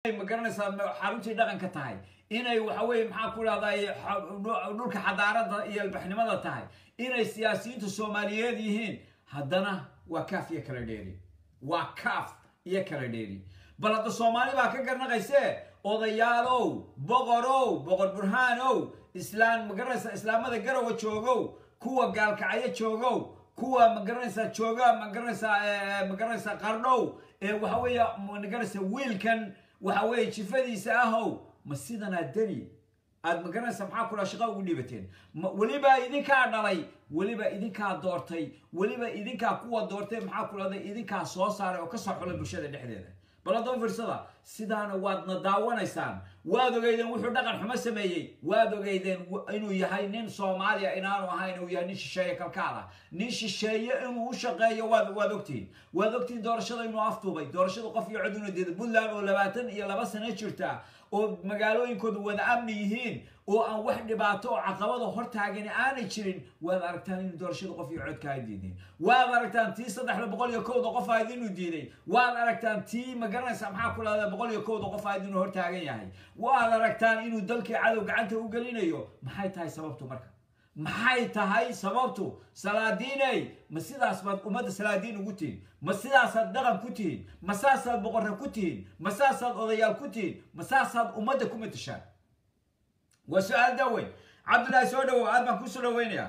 ma garanaysaa xaruntii dhaqanka tahay inay waxa weye maxaa ku dhahday dhulka xadaarada iyo albaxnimada tahay inay siyaasiyiinta soomaaliyeed yihiin haddana waa kaaf iyo kala dheeri waa kaaf iyo kala dheeri bal hadda soomaali baa ka garnaqayse odayaalow boqorow boqor burhaanow islaan magaranaysa islaamada garowa joogow kuwa gaalkacyo joogow kuwa magaranaysaa jooga magaranaysaa magaranaysaa qardhow ee waxa weeye magaranaysa wiilkan waxa weeye jifadiisa ahow ma sidanaa deni aad magaranaysa maxaa kula shaqa ugu dhiibateen weliba idinkaa dhalay weliba idinkaa doortay weliba idinkaa kuwa doortay maxaa kulada idinkaa soo saaray oo kasoo xulay bulshada dhexdeeda bal haddaba fiirsada sidaana waadna daawanaysaan waad ogeydeen wuxuu dhaqan xumo sameeyey waad ogeydeen inuu yahay nin soomaaliya inaanu ahayn uu yahay nin shisheeye kalkaal ah nin shisheeye inuu u shaqeeyo waad waad ogtihiin waad ogtihiin doorashada inuu aftuubay doorashada qof iyo cod inuu diiday puntland oo labaatan iyo laba sano jirta oo magaalooyinkooda wada amni yihiin oo aan wax dhibaato oo caqabada hortaagani aanay jirin waad aragtaan inuu doorashada qof iyo codka ay diideen waad aragtaan tii saddexda boqol iyo kowda qof ahayd inuu diiday waad aragtaan tii magaranaysa maxaa ku lahda boqol iyo kowda qof ahayd inuu hortaagan yahay waad aragtaan inuu dalkii cadow gacanta u gelinayo maxay tahay sababtu marka maxay tahay sababtu salaadiiney ma sidaas baad ummadda salaadiin ugu tihiin ma sidaasaad dhaqan ku tihiin ma saasaad boqorra ku tihiin ma saasaad odayaal ku tihiin ma saasaad ummadda ku matashaan waa su-aal daaweyn cabdullaahi soo dhawow aad baan kusoo dhaweynayaa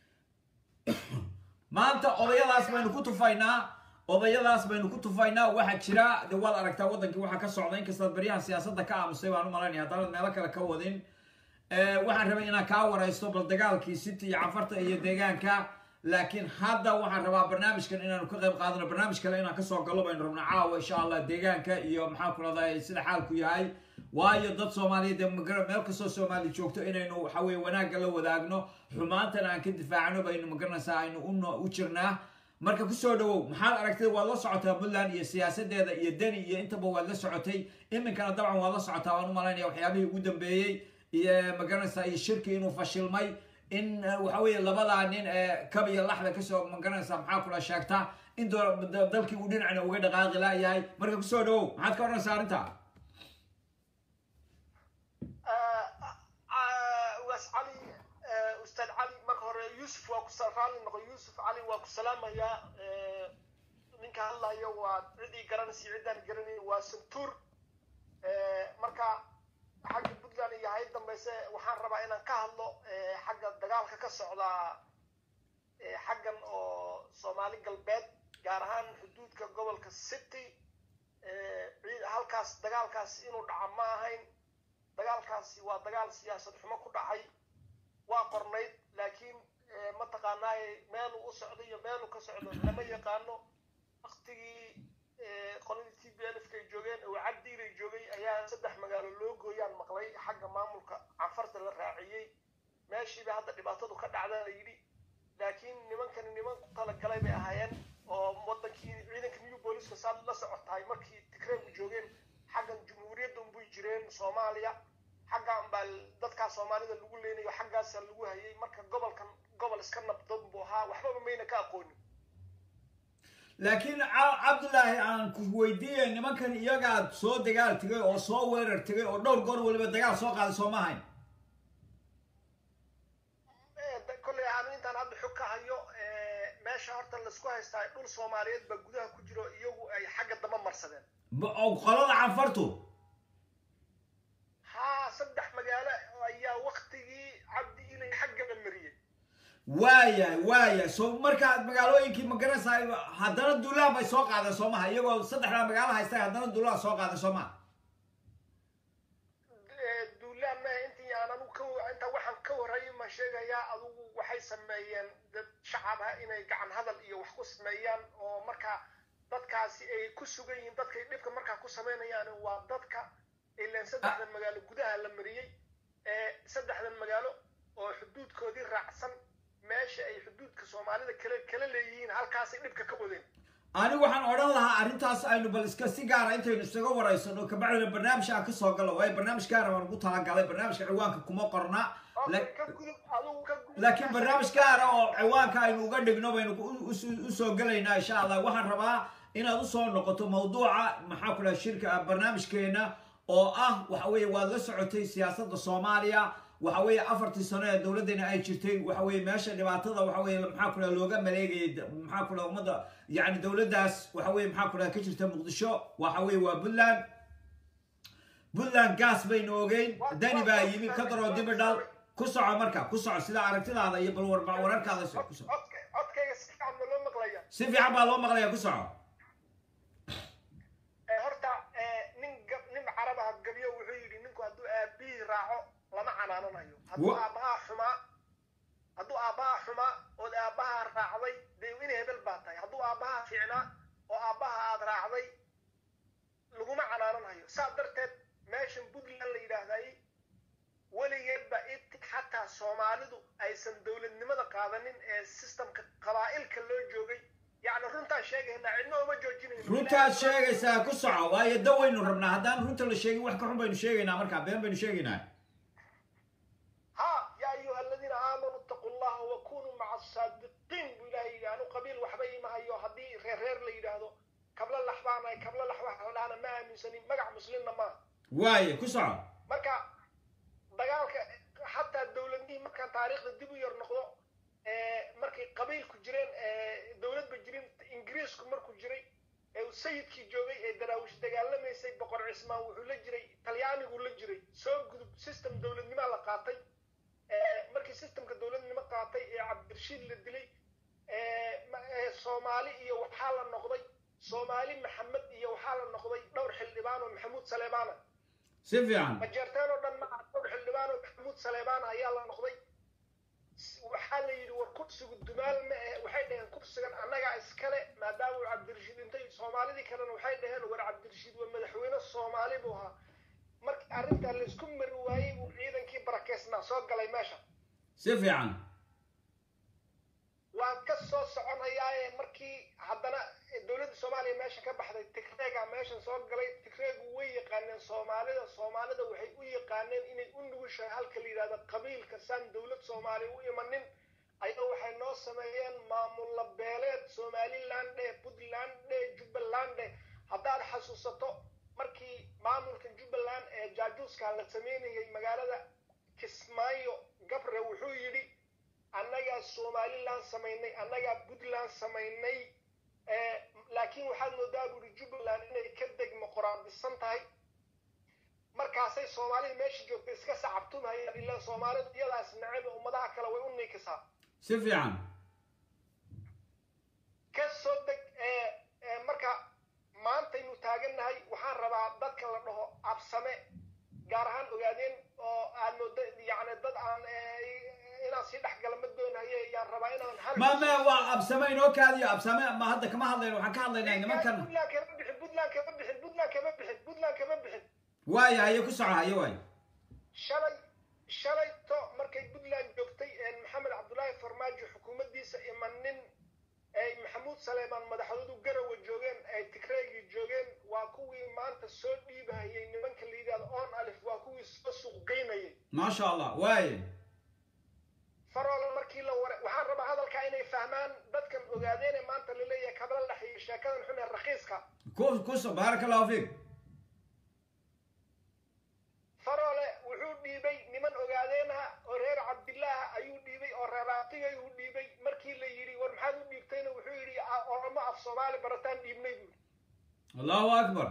maanta odayadaas baynu ku tufaynaa odayadaas baynu ku tufaynaa waxaa jira de waad aragtaa waddankii waxaa ka socda inkastaad baryahan siyaasadda ka aamusay baan u malaynaya haddaanad meelo kale ka wadin waxaan rabay inaan kaa waraysto bal dagaalkii city iyo cafarta iyo deegaanka laakiin hadda waxaan rabaa barnaamijkan inaanu ka qayb qaadano barnaamij kale inaan kasoo gallo baynu rabna caawa insha allah deegaanka iyo maxaa ku rahday sida xaalku yahay waayo dad soomaaliyeed ee meel kastoo soomaali joogto inaynu waxa weye wanaagga la wadaagno xumaantana aan ka difaacno baynu magaranaysaa aynu u jirnaa marka kusoo dhawow maxaad aragtay waad la socotaa puntland iyo siyaasadeeda iyo deni iyo intaba waad la socotay iminkana dabcan waad la socotaa waan u malaynaya waxyaabihii ugu dambeeyey iyo magaranaysaa iyo shirki inuu fashilmay in waxa weeye labadaa nin ee kab iyo laxda kasoo magaranaysaa maxaa kula sheegta in dalkii uu dhinacna uga dhaqaaqi laayahay marka kusoo dhawow maxaad ka odhanaysaa arrinta waas cali ustaad cali marka hore yuusuf waa ku raalli noqo yuusuf cali waa ku salaamayaa ninka hadlayo waa cidii garanaysa ciddaan garanay waa santuur marka xagga puntland iyo hay dambayse waxaan rabaa inaan ka hadlo xagga dagaalka ka socda xaggan oo soomaali galbeed gaar ahaan xuduudka gobolka city halkaas dagaalkaas inuu dhaca ma ahayn dagaalkaasi waa dagaal siyaasad xumo ku dhacay waa qornayd laakiin mataqaanaaye meeluu u socdo iyo meeluu ka socdo lama yaqaano waktigii qoladii t b l ay joogeen oo cabdiiray joogay ayaa saddex magaalo loo gooyaan maqlay xagga maamulka canfarta la raaciyey meeshiiba hadda dhibaatadu ka dhacda la yidhi laakiin nimankani niman ku talagalay bay ahaayeen oo wadankii ciidanka new booliska saad la socotahay markii tigreegu joogeen xaggan jumhuuriyadda unbuy jireen soomaaliya xaggan baa dadkaa soomaalida lagu leynayo xaggaasa lagu hayay marka gobolkan gobol iska nabdoon buu ahaa waxbaba mayna ka aqoonin laakiin cabdullaahi aan ku weydiiyey nimankan iyagaad soo dagaal tegay oo soo weerar tegay oo dhowr goor weliba dagaal soo qaaday soo ma ahayn kolley aanu intaan hadda xog ka hayo meesha horta laisku haystaa dhul soomaaliyeed baa gudaha ku jiro iyagu ay xagga damba marsadeen qolada canfartu haa saddex magaalo ayaa waktigii cabdi inay xagga la mariyey waaya waaya so markaad magaalooyinkii magaranaysaa haddana duulaan bay soo qaadeen soo maha iyagoo saddexdaa magaalo haysta haddana duulaan soo qaadeen soo maha duulaan maha intii aan anugu ka inta waxaan ka horreeyay ma sheegayaa adugu waxay sameeyeen dad shacab ah inay gacan hadal iyo wax ku sameeyaan oo markaa dadkaasi ay ku sugan yihiin dadkay dhibka markaa ku samaynayaan waa dadka ilaan saddexdan magaalo gudaha la mariyey saddexdan magaalo oo xuduudkoodii raacsan meesha ay xuduudka soomaalida kale kala leeyihiin halkaasay dhibka ka wadeen anigu waxaan odhan lahaa arrintaas aynu bal iska si gaara intaynu isaga waraysano kabacdina barnaamij aan kasoo galo waayo barnaamij gaara baan ugu talagalay barnaamijka ciwaanka kuma qorna laakiin barnaamij gaara oo ciwaanka aynu uga dhigno baynu usoo gelaynaa insha allah waxaan rabaa inaad usoo noqoto mawduuca maxaa ku dhaha shirka barnaamijkeena oo ah waxa weeye waad la socotay siyaasadda soomaaliya waxa weeye afartii sano ee dowladdana ay jirtay waxa weeye meesha dhibaatada waxa weeye maxaa ku dhaha looga maleegayay d- maxaa ku dhaha ummadda yacni dowladdaas waxa weeye maxaa ku dhaha ka jirta muqdisho waxa weeye waa puntland puntland gas baynu ogeyn dani baa yimi ka daroo dibidhal ku soco marka ku soco sida aragtidaada iyo bal war- wararkaada so- ku soco codka codkayga si fiican ma loo maqlaya si fiican baa loo maqlaya ku soco Eh, horta eh, nin gab- nin carab ah gabyo wuxuu yidhi ninku hadduu aabihii raaco lama canaananayo hadduu Wa- aabbahaa xumaa hadduu aabbahaa xumaa ood aabbahaa raacday dee in hebel baa tahay hadduu aabbahaa fiicnaa oo aabbaha aad raacday laguma canaananayo saa darteed meeshan puntland la yidhaahday weligeedba inti xataa soomaalidu aysan dowladnimada qaadanin ee systemka qabaa'ilka loo joogay yacni runtaan sheegaynaa cidna uma joojinayno runtaad sheegaysaa ku soco waayo da waynu rabnaa haddaan runta la sheegin wax ka xun baynu sheegaynaa markaa been baynu sheegaynaa ها يا أيها الذين آمنوا اتقوا الله وكونوا مع الصادقين بالله يعني قبيل وحبي ما هيو هدي غير غير لي هذا قبل اللحظة قبل اللحظة أنا ما من سنين مقع مسلمنا ما waaye ku soco marka dagaalka xataa dowladnihii markaan taariikhda dib u yar noqdo ee, markay qabiilku jireen ee, dowladba jirin ingiriisku markuu jiray ee uu sayidkii joogay ee daraawish dagaalamaysay boqor cismaan wuxuu la jiray talyaanigu la jiray soo gudub system dowladnimaa la qaatay ee, markii systemka dowladnimo qaatay ee cabdirashiid la dilay ee, ma- ee, soomaali iyo waxaa la noqday soomaali maxamed iyo waxaa la noqday dhowr xildhibaan oo maxamuud saleebaana si fiican majeerteen oo dhan ma aha dhowr xildhibaan oo maxamuud saleebaan ayaa la noqday S- waxaa la yidhi war kursigu dumaal ma ahe waxay dhaheen kursigan annagaa iskale maadaama uu cabdirashiid intay soomaalidii kalena waxay dhaheen war cabdirashiid waa madaxweyne soomaali buu ahaa markii arrintaa laysku mari waayey uu ciidankii barakeysnaa soo galay meesha si fiican waan ka soo soconayaaye markii haddana dowladda soomaaliya meesha ka baxday tigreega meeshan soo galay tigreegu way yaqaaneen soomaalida soomaalida waxay u yaqaaneen inay u nugushahay halka la yidhahdo qabiilka saan dowlad soomaaliya u imanin ayaga waxay noo sameeyeen maamulla beeleed somaliland dhe puntland dhe jubbaland dhe haddaad xasuusato markii maamulka jubbaland ee jaajuuska la sameynayay magaalada kismaayo gabre wuxuu yidhi annagaa somaliland samaynay annagaa puntland samaynay ee, laakiin waxaad moodaa buuri jubbaland inay ka degmo qoraandisan tahay markaasay soomaalida meesha joogtay iska sacabtumhayaan ilaa soomaalida iyadaas neceba ummadaha kale way u niikisaa si fiican ka soo deg ee ee, marka maantaynu taagannahay waxaan rabaa dadka la dhaho absame gaar ahaan ogaadeen oo aad moodo yacni dad aan ee, inaan sii dhex gala ma doonaye yaan rabaa inaan hal ma me waa absame inoo kaadiyo absame ma hadda kama hadlayno waxaan ka hadlaynaa nimankan puntland kama bixin puntland kama bixin puntland kama bixin puntland kama bixin waaye haye ku soco haye waaye shalay shalayto markay puntland joogtay ee maxamed cabdulaahi farmaajo xukuumaddiisa imanin ay maxamuud saleemaan madaxdoodu garawa joogeen ay tigreegii joogeen waa kuwii maanta soo dhiibahayay nimanka la yidhahdo on alif waa kuwii soo suuqgeynayay maasha allah waaye faroola markii la ware waxaan rabaa hadalkaa inay fahmaan dadkan ogaadeene maanta la leeyahay kabla laxiyo sheekadan xun ee rakiiska ku ku so baaraka allahu fiik faroole wuxuu dhiibay niman ogaadeenaha oo reer cabdilaaha ayuu dhiibay oo reer aatigay uu dhiibay markii la yidhi war maxaad u dhiibtayna wuxuu yidhi "A- oromo af soomaali barataan dhiibnay buu yidhi allahu akbar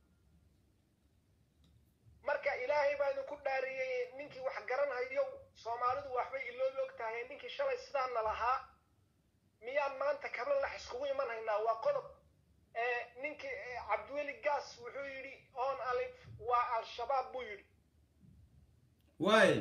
marka ilaahay baa idinku dhaariyey ninkii wax garanhayo soomaalidu waxbay iloobi og tahay ninkii shalay sidaana lahaa miyaan maanta kabla lax iskugu iman haynaa waa qodob ee ninkii ee, cabdiweli gaas wuxuu yidhi on alif waa al-shabaab buu yidhi waaye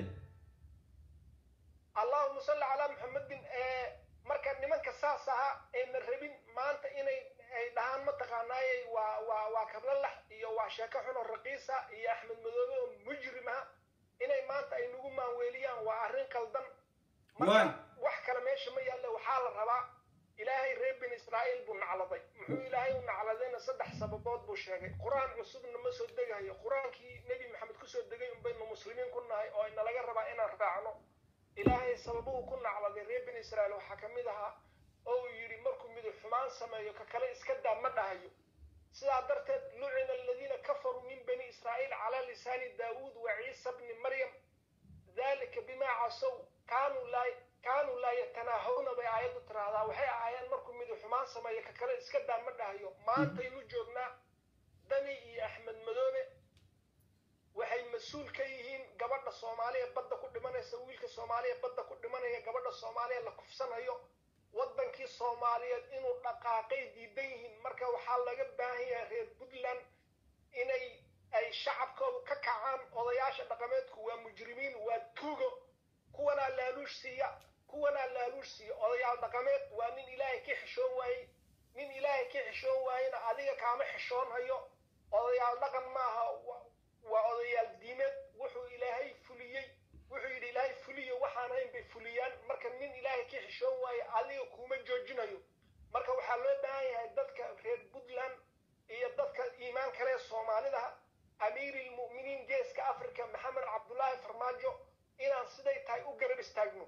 allahuma salli calaa muxamedin ee marka nimanka saas ahaa ayna rabin maanta inay ay dhahaan mataqaanaaye waa waa waa kablalax iyo waa sheeko xun oo raqiisa iyo axmed madoobe oo mujrim ah inay maanta ay nagu maanweeliyaan waa arrin qaldan Waay. marka wax kale meesha ma yaalle waxaa la rabaa ilaahay reer bani israa'iil buu nacladay muxuu ilaahay u nacladayna saddex sababood buu sheegay qur-aan cusubna ma soo degayo qur-aankii nebi maxamed kusoo degay unbaynu muslimiin ku nahay oo inalaga rabaa inaan raacno ilaahay sababuhu ku nacladay reer bani israa'iil waxaa ka mid ahaa oo uu yidhi markuu miduu xumaan sameeyo ka kale iska daa ma dhahayo sidaa darteed lucina aladiina kafaruu min bani israa'iil calaa lisaani daawuud wa ciisa bni maryam dalika bimaa casow kaanuu laa kaanuu laa yatanaahawna bay aayaddu tiraahdaa waxay ahaayeen markuu midi xumaan sameeyo ka kale iska daa ma dhahayo maantaynu joognaa dani iyo axmed madoobe waxay mas-uul ka yihiin gabadha soomaaliya badda ku dhimanaysa wiilka soomaaliya badda ku dhimanaya gabadha soomaaliya la kufsanayo waddankii soomaaliyeed inuu dhaqaaqay diidan yihiin marka waxaa laga baahan yahay reer puntland inay ay shacabkoodu ka kacaan odayaasha dhaqameedku waa mujrimiin waa tuugo kuwanaa laaluush siiya kuwanaa laaluush siiya odayaal dhaqameed waa nin ilaahay ka xishoon waayey nin ilaahay ka xishoon waayena adiga kaama xishoonhayo odayaal dhaqan maaha waa odayaal diimeed wuxuu ilaahay fuliyey wuxuu yidhi ilaahay fuliyo waxaan hayn bay fuliyaan marka nin ilaahay ka xishoon waaye adiga kuma joojinayo marka waxaa loo baahan yahay dadka reer puntland iyo dadka iimaan kale soomaalida amiiri lmu'miniin geeska africa maxamed cabdullaahi farmaajo inaan siday tahay u garab istaagno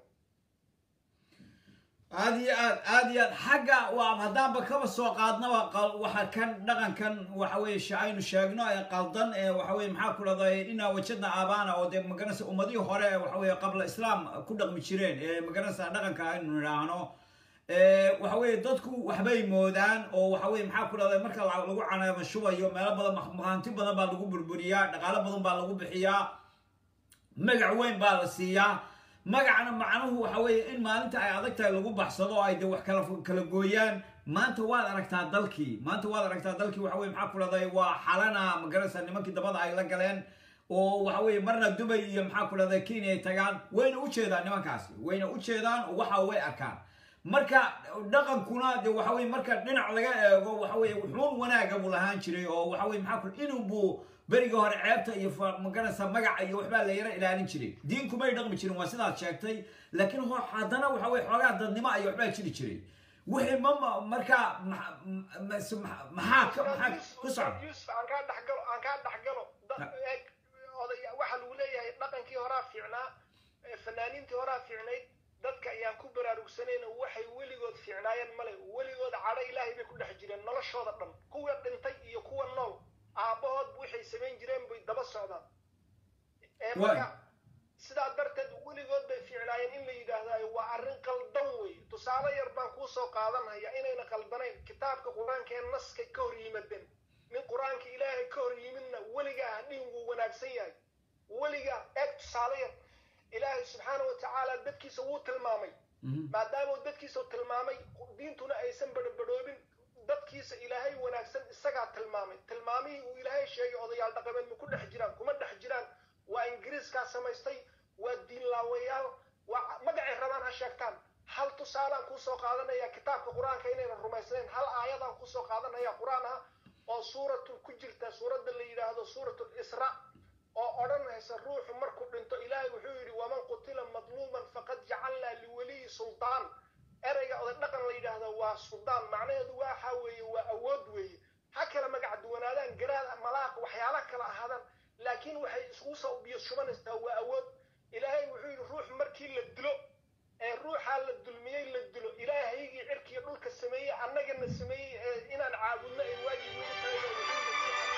aad iyo aad aad iyo aad xagga waa haddaanba kaba soo qaadnaba waxa kan dhaqankan waxa weye aynu sheegno ee qaldan ee waxa weye maxaa ku dhahday inaa wajadna aabaana oo dee magaranaysa ummadihii hore waxa weye qabla islaam ku dhaqmi jireen ee magaranaysa dhaqanka aynu nidhaahno waxa weye dadku waxbay moodaan oo waxa weye maxaa ku dhahday marka lagu canaama shubayo meelo badan mahanti badan baa lagu burburiyaa dhaqaalo badan baa lagu bixiyaa magac weyn baa la siiyaa magacna macnuhu waxa weeye in maalinta ay adag tahay lagu baxsado oo ay dee wax kala kala gooyaan maanta waad aragtaa dalkii maanta waad aragtaa dalkii waxa weye maxaa ku dhahday waa xalana magaranaysa nimankii dabada ay la galeen oo waxa weye marna dubay iyo maxaa ku dhahday kenya ay tagaan wayna u jeedaan nimankaasi wayna u jeedaan oo waxa way arkaan marka dhaqankuna de waxa weye marka dhinac laga eego waxa weye wuxuun wanaaga buu lahaan jiray oo waxa weye maxaa ku inuu buu berigii hore ceebta iyo magaranaysa magaca iyo waxbaa la yara ilaalin jiray diinkumay dhaqmi jirin waa sidaad sheegtay laakiin haddana waxa weye xoogaa dadnimo iyo waxbaa jiri jiray wixii ma marka maxaa maxaa ku socda yusuf aan kaa dhexgalo aan kaa dhexgalo oday waxaa lagu leeyahay dhaqankii horaa fiicnaa fanaaniintii horaa fiicnayd dadka ayaan ku baraarugsanayna waxay weligood fiicnaayeen male weligood cadho ilaahay bay ku dhex jireen noloshooda dhan kuwa dhintay iyo kuwa nool aabbahood waxay samayn jireen bay daba socdaan marka sidaa darteed weligood bay fiicnaayeen in la yidhaahdayo waa arrin qaldan wey tusaale yar baan kuu soo qaadanhaya inayna qaldanayn kitaabka qur-aanka ee naskay ka hor yimaadeen nin qur-aanka ilaahay ka hor yimidna weligaa hadhihin wuu wanaagsan yahay weligaa eeg tusaale yar ilaahay subxaana wa tacaala dadkiisa wuu tilmaamay maadaama dadkiisa tilmaamay diintuna aysan badhabadhoobin dadkiisa ilaahay wanaagsan isagaa tilmaamay tilmaamihii uu ilaahay sheegay odayaal dhaqameed ma ku dhex jiraan kuma dhex jiraan waa ingiriiskaa samaystay waa diinlaawayaal waa magacay rabaan ha sheegtaan hal tusaalaan kuusoo qaadanaya kitaabka qur-aanka inaynan rumaysnayn hal aayadaan kuusoo qaadanaya qur-aan ah oo suuratul ku jirta suuradda la yidhaahdo suuratul isra oo odhanaysa ruuxu markuu dhinto ilaahay wuxuu yidhi waman qutila madluuman faqad jacalnaa liwaliyi sultaan ereyga oday dhaqan la yidhaahdo waa suldaan macnaheedu waxa weeye waa awood weeye ha kala magac duwanaadaan garaad malaaq waxyaala kala ahaadaan laakiin waxay iskugu soo biyo shubanaysaa waa awood ilaahay wuxuu yidhi ruux markii la dilo ee ruuxaa la dulmiyey la dilo ilaahaygii cirkiiyo dhulka sameeyey annagana sameeyey ee inaan caabudno ay waajib nagu tahay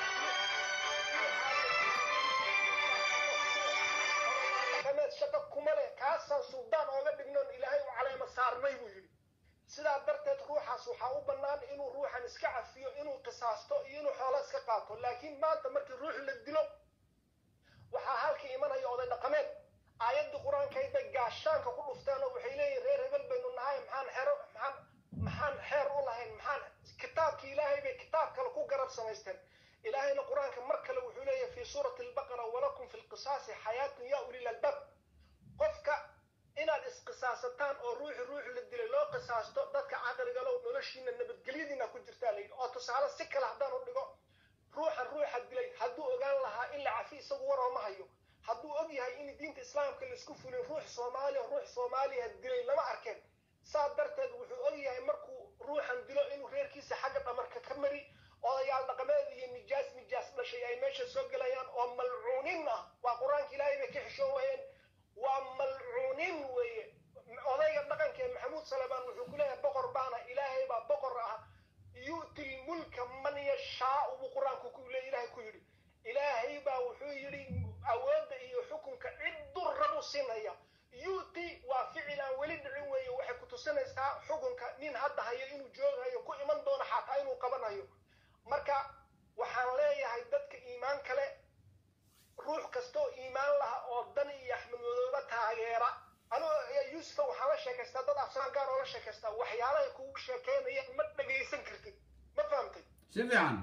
dhaqameed shaqo kuma leh kaasaan suldaan ooga dhignoon ilaahay u caleema saarnay buu yidhi sidaa darteed ruuxaas waxaa u bannaan inuu ruuxan iska cafiyo inuu qisaasto iyo inuu xoolo iska qaato laakiin maanta markii ruux la dilo waxaa halka imanaya oday dhaqameed aayaddii qur-aankayd bay gaashaanka ku dhufteen oo waxay leeyihin reer hebel baynu nahay maxaan xero maxaan maxaan xeer u lahayn maxaan kitaabkii ilaahay bay kitaab kale ku garab samaysteen ilaahayna qur-aanka mar kale wuxuu leeyahay fi suurati albaqara walakum fi lqisaasi xayaatun yaa ulil albaab qofka inaad isqisaasataan oo ruuxi ruux la dilay loo qisaasto dadka caqligalow noloshiina nabadgelyadiina ku jirtaa la yidhi oo tusaale si kale haddaan u dhigo ruuxan ruuxa dilay hadduu ogaan lahaa in la cafi isagu war ooma hayo hadduu og yahay in diinta islaamka laisku fulin ruux soomaaliya ruux soomaaliya dilay lama arkeen saa darteed wuxuu og yahay markuu ruuxan dilo inuu reerkiisa xagga dhamarka ka mari odayaal dhaqameed iyo nijaas nijaas dhashay ay meesha soo gelayaan oo malcuunin ah waa qur-aanka ilaahay bay ka xishoon wayeen waa malcuunin weeye odayga dhaqankee maxamuud salebaan wuxuu ku leeyahay boqor baana ilaahay baa boqor ah yu'ti yu'ti lmulka man yashaau buu qur-aanku ku le ilaahay ku yidhi ilaahay baa wuxuu yidhi awoodda iyo xukunka cidduu rabu siinaya yu'ti waa ficil aan weli dhicin weeye waxay ku tusinaysaa xukunka nin hadda hayo inuu joogayo ku iman doono xataa inuu qabanayo marka waxaan leeyahay dadka iimaan kale ruux kastoo iimaan laha oo dan iyo axmed madoobe taageera anuu yuusufa waxaan la sheekaystaa dad afsaan gaar oo la sheekaystaa waxyaalahay kugu sheekeynayaan ma dhagaysan kartid ma fahamtay si fiican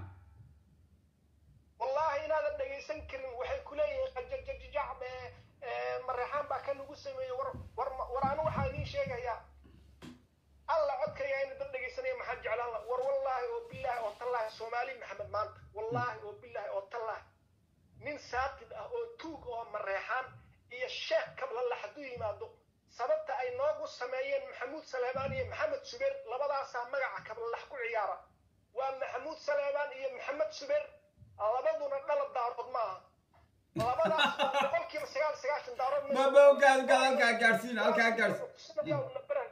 wallaahi inaadan dhagaysan karin waxay ku leeyihiin qajajajajac mareexaan baa ka nagu sameeyey war war war anu waxaa idiin sheegayaa alla codkaya ina dad dhagaysanaya maxaan jeclaan laha war wallaahi oo bilaahi oo tallaahi soomaali maxamed maanta wallaahi oo bilaahi oo tallaahi nin saatid ah oo tuug oo mareexaan iyo sheekh kablalla hadduu yimaado sababta ay noogu sameeyeen maxamuud saleebaan iyo maxamed subeer labadaasaa magaca kablalax ku ciyaara waa maxamuud saleebaan iyo maxamed subeer labaduna dhalad daarood ma aha labadaas waa boqolkiiba sagaal sagaashan daarood ma ma ogaad ogaad halkaa gaadhsiin halkaa gaadhsiin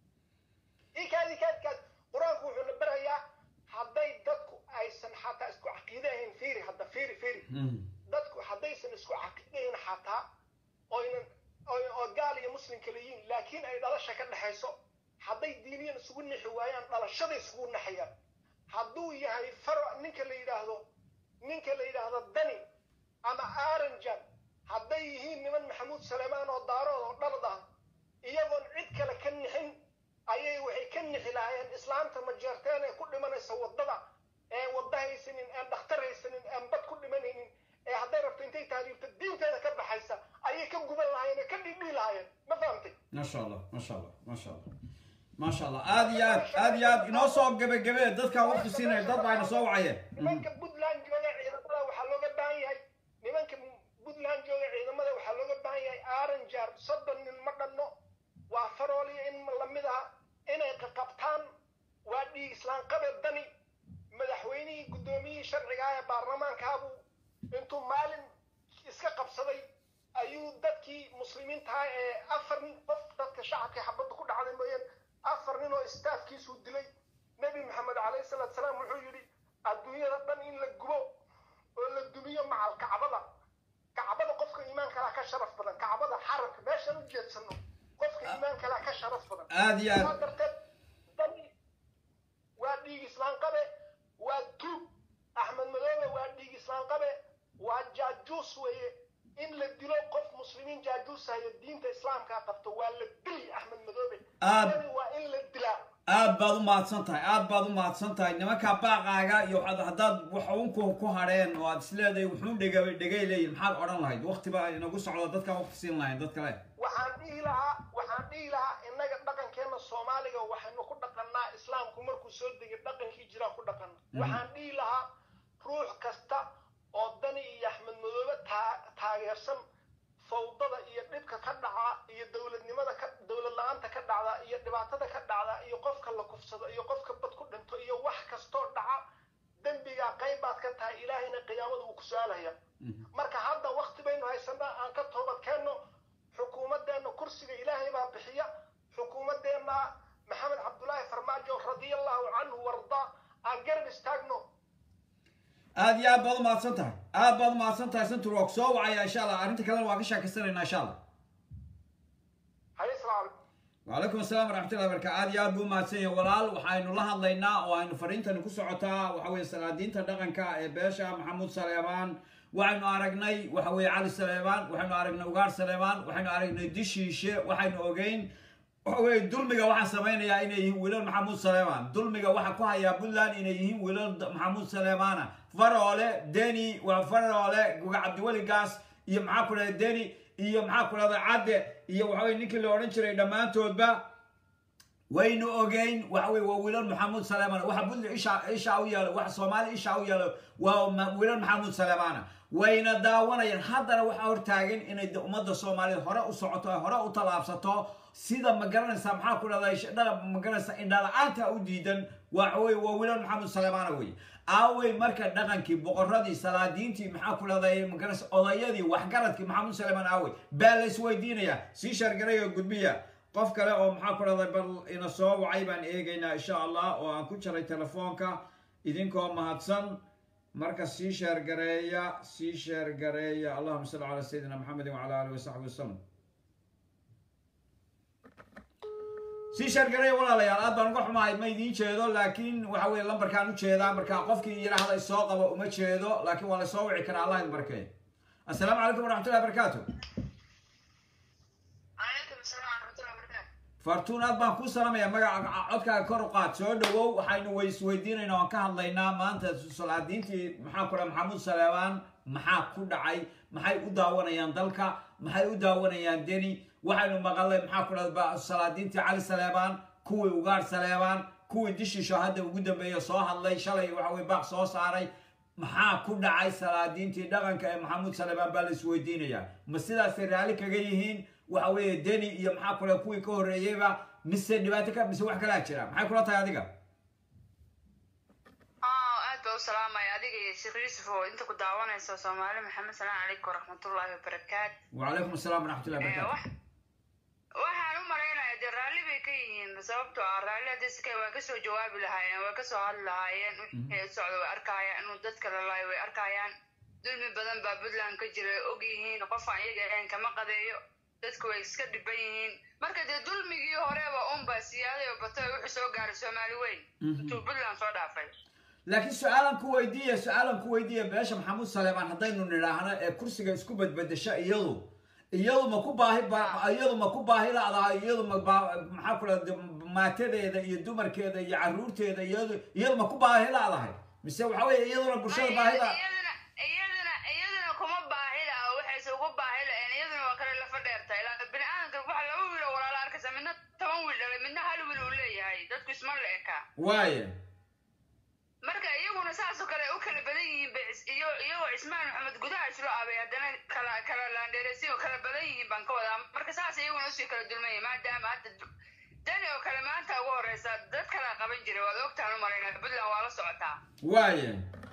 ikaad ikaad ikaad qur-aanku wuxuu na barayaa hadday dadku aysan xataa isku caqiide ahayn fiiri hadda fiiri fiiri dadku haddaysan isku caqiidayn xataa oynan oo gaal iyo muslim kala yihiin laakiin ay dhalasha ka dhexayso hadday diiniyan isugu nixi waayaan dhalashada isugu naxayaan hadduu yahay faro ninka la yidhaahdo ninka la yidhaahdo dani ama aranjan hadday yihiin niman maxamuud saleemaan oo daarood oo dhalad ah iyagoon cid kale ka nixin ayay waxay ka nixi lahaayeen islaamta majeerteen ee ku dhimanaysa waddada ee wadda haysanin aan dhakhtar haysanin aan bad ku dhimanaynin ee hadday rabto intay taariibto diinteeda ka baxaysa ayay ka guban lahaayeen ee ka dhidhii lahaayeen ma fahamtay maasha allah maasha allah maasha allah maasha allah aad iyo aad aad iyo aad inoo soo gebagebe dadkaa waqti siinaya dad baa ina soo wacayeen nimanka puntland jooga ciidamada waxaa looga baahan yahay nimanka puntland jooga ciidamada waxaa looga baahan yahay aranjar soddon nin ma dhanno waa farooliya in lamid ah inay qaqabtaan waa dhiig islaanqabe dani madaxweynihii guddoomiyihii sharciga ah ee baarlamaankaabuu intuu maalin iska qabsaday ayuu dadkii muslimiintaha ee afar nin qof dadka shacabka xabadda ku dhacday mooyaan afar nin oo istaafkiisuu dilay nebi maxamed calayhi salaatu salaam wuxuu yidhi adduunyada dhan in la gubo oo la dumiyo macal kacbada kacbada qofka iimaan kalaa ka sharaf badan kacbada xarabka meeshaan u jeedsano qofka iimaan kalaa ka sharaf badan aad iyo saa aad darteed dani waa dhiig islaan qabe waa tuug axmed madoobe waa dhiig islaan qabe waa jaajuus weeye in la dilo qof muslimiin jaajuus hayo diinta islaamkaa qabto waa la dili axmed madoobe Aad- dani waa in la dilaa aad baad u mahadsan tahay aad baad u mahadsan tahay nimankaa baaqaaga iyo waxaad haddaad waxuunku ku hadheen oo aad isleedahay wuxuun dhega dhegay leeyihin maxaad odhan lahayd waqti baa inagu socdo dadkaan waqti siin lahayn dad kale waxaan dhihi lahaa waxaan dhihi lahaa innaga dhaqankeena soomaaliga waxaynu ku dhaqannaa islaamku markuu soo degay dhaqankii jiraan ku dhaqanna waxaan dhihi lahaa ruux kasta oo dani iyo axmed madoobe taa- taageersan fawdada iyo dhibka ka dhaca iyo dowladnimada ka dowlad la-aanta ka dhacda iyo dhibaatada ka dhacda iyo qofka la kufsado iyo qofka bad ku dhinto iyo wax kastoo dhaca dembigaa qayb baad ka tahay ilaahayna qiyaamada uu ku su-aalaya marka hadda wakti baynu haysanaa aan ka toobad keenno xukuumadeenna kursiga ilaahay baa bixiya xukuumadeenna maxamed cabdulaahi farmaajo radiallahu canhu warda aan garab istaagno aad iyo aad baad u mahadsan tahay aad baad u mahadsan tahay santur waa ku soo wacaya insha allah arrinta kalena waa ka sheekaysanaynaa insha allah haye salaamu calaykum وعليكم السلام ورحمة الله وبركاته عاد يا أبو ماسين ولال وحين الله هضينا وحين فرينتا نكسعتا وحوي سلادين تدقن كا باشا محمود سليمان وحين أرقني وحوي علي سليمان وحين أرقنا وقار سليمان وحين أرقنا دشيشة وحين أوجين وحوي دلمجا واحد سمينا يا إنه يهين ولال محمود سليمان دلمجا واحد كوها يا بلان إنه يهين ولال محمود سليمان فرعله دني وفرعله وعبد الولي قاس يمعاكل دني iyo maxaa ku dhahda cadde iyo waxa weye ninkii la odhan jiray dhammaantoodba waynu ogeyn waxa weye waa wiilal maxamuud saleemaan waxa budli isha isha u yaalo waxa soomaali isha u yaalo waa ma- wiilal maxamuud saleemaana wayna daawanayaan haddana waxaa hortaagan inay de- ummadda soomaaliyeed hore u socoto ay hore u tallaabsato sida ma garanaysaa maxaa ku dhahda dhaqan ma garanaysaa indhala-aanta u diidan waxa weye waa wiilal maxamuud saleemaana weye aawey marka dhaqankii boqoradii salaadiintii maxaa ku dhahday magaras odayadii waxgaradkii maxamuud saleemaan aawey baa la isweydiinayaa sii shargaray oo gudbiya qof kale oo maxaa ku dhahday bal ina soo wacay baan eegaynaa insha allah oo aan ku jaray telefoonka idinkoo mahadsan marka sii sheergareeya sii sheergareeya allahuma salli calaa sayidina maxamedin wacala alihi wasaxbi wasalam sii sheergareeya walaalayaal aad baan uga xumahay ma idiin jeedo laakiin waxa weye lambarkaan u jeedaa marka qofkii yidhaahda isoo qabo uma jeedo laakiin waa lasoo wici karaa allah idin barkeeyo assalaamu calaykum waraxmatullahi barakaatu calaykum asalaam waraxmatullahi wabarakaatu fartuun aad baan kuu salaamaya magaca codkaaga kor u qaad soo dhawow waxaynu way isweydiinaynaa waan ka hadlaynaa maanta salaadiintii maxaa ku dhaha maxamuud saleebaan maxaa ku dhacay maxay u daawanayaan dalka maxay u daawanayaan deni waxaynu maqalnay maxaa ku dhahda salaadiintii cali saleebaan kuwii ugaar saleebaan kuwii dishiisho hadda ugu dambeeya soo hadlay shalay waxa weye baaq soo saaray maxaa ku dhacay salaadiintii dhaqanka ee maxamuud saleebaan baa la isweydiinayaa ma sidaasay raalli kaga yihiin waxa weeye deni iyo maxaa kule kuwii ka horreeyeyba mise dhibaato ka mise wax kalaa jira maxay kula tahay adiga aad baa u salaamaya adiga iyo sheekh yuusuf oo inta ku daawanayso soomaali maxamed salaam calaykum waraxmatullaahi wabarakaatu wacalaykum asalaam waraxmatullahi Eh, barakatu wax- waxaan u malaynayaa dee raalli bay ka yihiin sababtoo ah raalli haddii si kale waa kasoo jawaabi lahaayeen waa kasoo hadli lahaayeen wixii socda way arkayaan inuu dadka lalaayo way arkayaan dulmi badan baa puntland ka jira og yihiin qofaan iyaga ahayn kama qadeeyo dadku way iska dhiban yihiin marka dee dulmigii horeba unba siyaaday oo batay wuxuu soo gaaray soomaali weyn intuu puntland soo dhaafay laakiin su-aalan ku weydiiya su-aalan ku weydiiya beesha maxamuud saleebaan haddaynu nidhaahno ee kursiga isku bedbedesha iyadu iyadu ma ku baahi ba- iyadu ma ku baahi ladahay iyadu ma baa- maxaa ku dhahda maatadeeda iyo dumarkeeda iyo caruurteeda iyadu iyadu ma ku baahi ladahay mise waxa weeye iyaduna bulshada baahida iyaduna iyaduna iyaduna kuma baahila oo waxayse ugu baahi lahayn iyaduna waa kale lafa dheerta ilaa bini aadamka waxa laba wiil oo walaala arkaysa midna toban wiil dhalay midna hal wiil uu leeyahay dadku isma la eka waaye marka iyaguna saasoo kale u kala badan yihiin bay is- iyo iyagoo cismaan maxamed gudaha islo abay haddana kala kala laandheeraysi oo kala badan yihiin baan ka wadaa marka saas iyaguna usii kala dulmaya maadaama hadda du- dani oo kale maanta ugu horeysa dad kala qaban jiray waad ogtaan u malaynaa puntland waa la socotaa waaye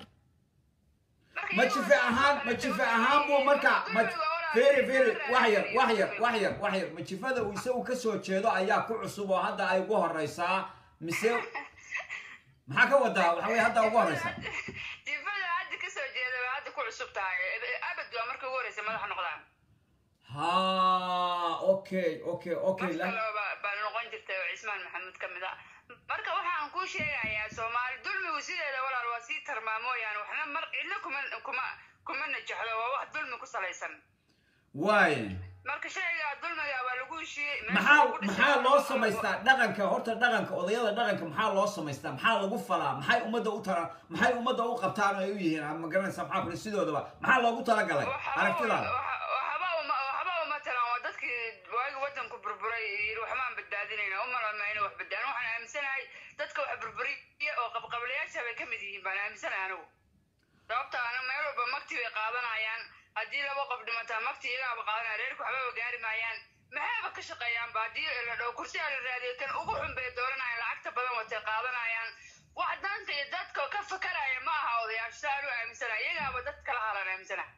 Marka ma iyaguna jife saasoo ahaan kale ma jife dulmaya ahaan buu yihiin. marka ma Dulmiga walaa feri dulmiga feri walaa wax yar dulmiga wax yar dulmiga. wax yar wax yar ma jifada uu isagu kasoo jeedo ayaa ku cusub oo hadda ay ugu horeysaa mise maxaa ka wadaa waxa weye hadda ugu horeysa jifada hadda kasoo jeeda waa hadda ku cusub tahay abad waa markii ugu horeysa madax noqdaan ha okay okay okay qof la- kale baa baa noqon jirtay oo cismaan maxamuud ka mid ah marka waxaan kuu sheegayaa soomaali dulmigu sideeda walaal waa sii tarmaa mooyaane waxna mar cidna kuma kuma kuma najaxdo waa wax dulmi ku salaysan waaye marka shaygaa dulmiga waa lagu heshiiyey meesha maxaa lagu dhisay maxaa waa loo lagu- samaystaa dhaqanka horta dhaqanka odayada dhaqanka maxaa loo samaystaa maxaa lagu falaa maxay ummadda u tara maxay ummadda u qabtaan oo ay u yihiin ama garanaysa maxaa kule sidoodaba maxaa loogu talagalay Waxba- aragtidaada waxa- waxba uma- waxba uma talaan waa dadkii waagi wadanku burburay yidhi waxbaan badbaadinayna umalama inay wax badbaadin waxaan aaminsanahay dadka wax burburiya oo qabqablayaasha bay ka mid yihiin baan aaminsanahay anigu sababta ana meel walba magti bay qaadanayaan haddii laba qof dhimataa magti iyagaaba qaadanaya reerku waxbaba gaari maayaan maxayba ka shaqeeyaanba haddii la dhaho kursiga la raadiyo kan ugu xun bay dooranayaan lacagta badan watay qaadanayaan wax danta iyo dadka ka fakaraya ma aha odayaasha saa anu aaminsanahay iyagaaba dad kala halan aaminsanahay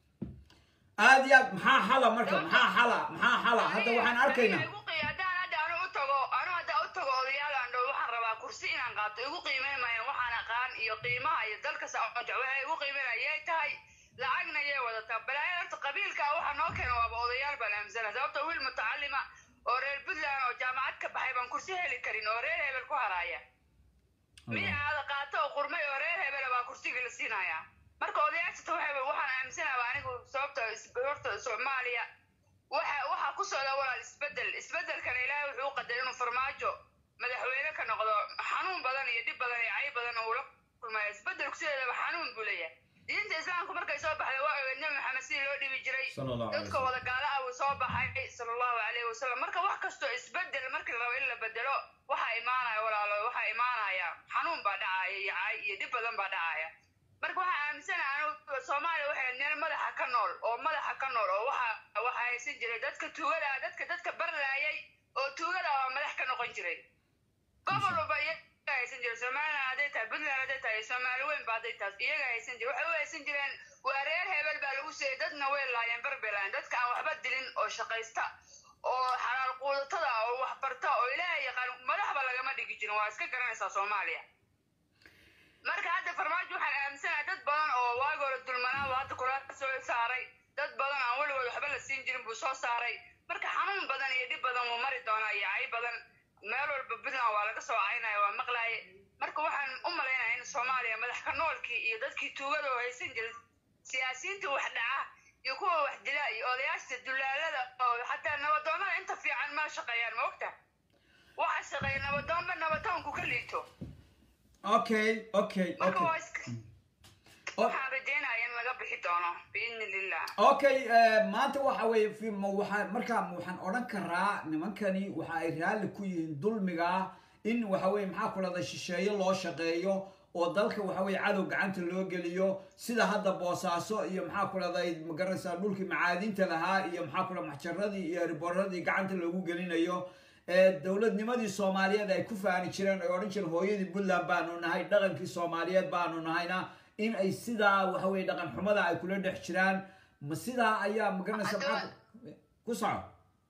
aad iyo aad maxaa xala marka maxaa xala maxaa xala hadda waxaan arkaynaa Igu qii- haddaan hadda anu u tago anu hadda u tago odayaal aan dhaho waxaan rabaa kursi inaan qaato igu qiimeyn maayaan waxaan aqaan iyo qiimaha iyo dalka saconja waxay igu qiimeynaya yay tahay lacagna yay wadataa balaayo horta qabiilka waxa noo keena waaba odayaal baan aaminsana sababta wiil mutacalima oo reer puntland oo jaamacad ka baxay baan kursi heli karin oo reer hebel ku haraya mid aada qaato oo qurmay oo reer hebela baa kursiga la siinayaa marka odayaashata waxay waxaan aaminsanaaba anigu sababta is- horta soomaaliya waxa waxa ku socda walaal isbedel isbedelkana ilaahay wuxuu u qadaray inuu farmaajo madaxweyne ka noqdo xanuun badan iyo dhib badan iyo cay badan uu la kulmaya isbedelku sideedaba xanuun buu leeyahay diinta islaamku markay soo baxday waa ogeed nabi maxamed sidii loo dhibi jiray Sala Allahu alayhi dadka wasallam. wada gaala ah uu soo baxay sala allahu calayhi wasalam marka wax kastoo isbedel markii la rabo in la bedelo waxaa imaanaya walaalo waxaa imaanaya xanuun baa dhacaya iyo cay iyo dhib badan baa dhacaya marka waxaa aaminsanaha anigu soomaaliya waxay meel madaxa ka nool oo madaxa ka nool oo waxa waxa haysan jiray dadka tuugada ah dadka dadka barlaayay oo tuugada ah oo madax ka noqon jiray gobol walba iyaga haysan jiray somaliland hadday tahay puntland hadday tahay soomaali weyn ba hadday tahay iyaga haysan jiray waxay u haysan jireen waa reer hebel baa lagu seeyay dadna way laayeen barbay laayeen dadka aan waxba dilin oo shaqaysta oo xalaal quudatada oo wax barta oo ilaahay yaqaan madaxba lagama dhigi jirin waa iska garanaysaa soomaaliya marka farmaajo waxaan aaminsanahay dad badan oo waagi hore dulmanaa buu hadda kula soo saaray dad badan aan weligood waxba la siin jirin buu soo saaray marka xanuun badan iyo dhib badan wuu mari doonaa iyo cay badan meel walba puntland waa laga soo caynaya waa maqlaaye marka waxaan u malaynaya in soomaaliya madax ka noolkii iyo dadkii tuugada oo haysan jiray siyaasiyiinta wax dhaca iyo kuwa wax dila iyo odayaashta dulaalada oo xataa nabadoonnada inta fiican ma shaqeeyaan ma ogta waxa shaqeeya nabadoonba nabatoonku ka liito okay okay marka okay waa iska waxaan rajeynaya in laga bixi doono biidni lillah okay eh, maanta waxa weeye fi- ma waxaa markaa waxaan odhan karaa nimankani waxa ay raalli ku yihiin dulmiga in waxa weye maxaa ku dhahda shisheeye loo shaqeeyo oo dalka waxa weye cadow gacanta loo geliyo sida hadda boosaaso iyo maxaa ku dhahday magaranaysaa dhulkii macaadinta lahaa iyo maxaa ku dhahda maxjaradii iyo riboradii gacanta loogu gelinayo ee dowladnimadii soomaaliyeed ay ku faani jireen ay odhan jireen hooyadii puntland baanu nahay dhaqankii soomaaliyeed baanu nahayna in ay sidaa waxa weye dhaqan xumada ay kula dhex jiraan ma sidaa ayaa magaranaysa maxaa ku- ku soco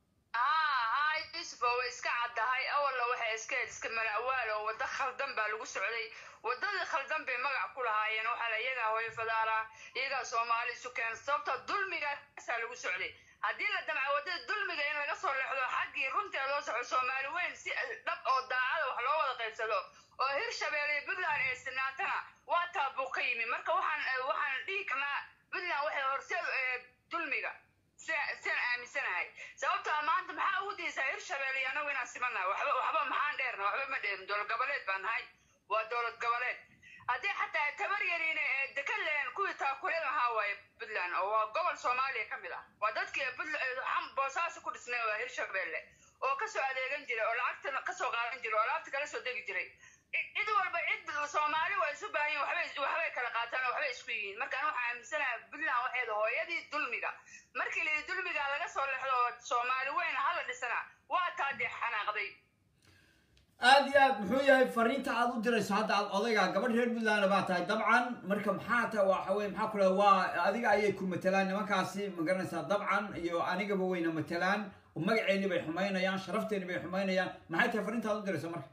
haa haa yusuf oo way iska caddahay awalna waxay iska iska mala'waal oo waddo khaldan baa lagu socday waddadii khaldan bay magac ku lahaayeen waxaa la iyagaa hooyo fadaala iyagaa soomaali isu keen sababta dulmigaasaa lagu socday haddii la damca waddada dulmiga in laga soo leexdo xaggii runteeda loo soco soomaali weyn si dhab oo daacada wax loo wada qaybsado oo hirshabeelle iyo puntland ee sinaatana waa taa buu ka yimi marka waxaan eh, waxaan dhihi karnaa puntland waxay horseed eh, dulmiga sida- sidaan aaminsanahay sababtoo ah maanta maxaa ugu daysaa hirshabeelle iyo annagu inaan simanahay waxba waxba maxaan dheerna waxba ma dheerin dowlad goboleed baan nahay waa dowlad goboleed haddii xataa tabar yariina ee dekan leen kuwii taakuleen lahaa waaye puntland oo waa gobol soomaaliya ka mid ah waa dadkii puntland xam boosaaso ku dhisnay waa hirshabeelle oo kasoo adeegan jiray oo lacagta kasoo qaadan jiray oo alaabta kala soo degi jiray cid walba cid soomaali waa isu baahan yihin waxbay waxbay kala qaataan oo waxbay isku yihiin marka anu waxaan aaminsanahay puntland waxeeda hooyadii dulmiga markii la yidhi dulmiga laga soo lexdo oo soomaali weyn hala dhisana waa taa dee xanaaqday aad iyo aad muxuu yahay fariinta aad u dirayso hadda aad odayga gabadh reer puntland baa tahay dabcan marka maxaa ta waxa weye maxaa ku dhaha waa adiga ayay ku matelaan nimankaasi ma garanaysaa dabcan iyo anigaba wayna matelaan oo magaceeni bay xumaynayaan sharafteeni bay xumaynayaan maxay tahay fariinta aad u dirayso marka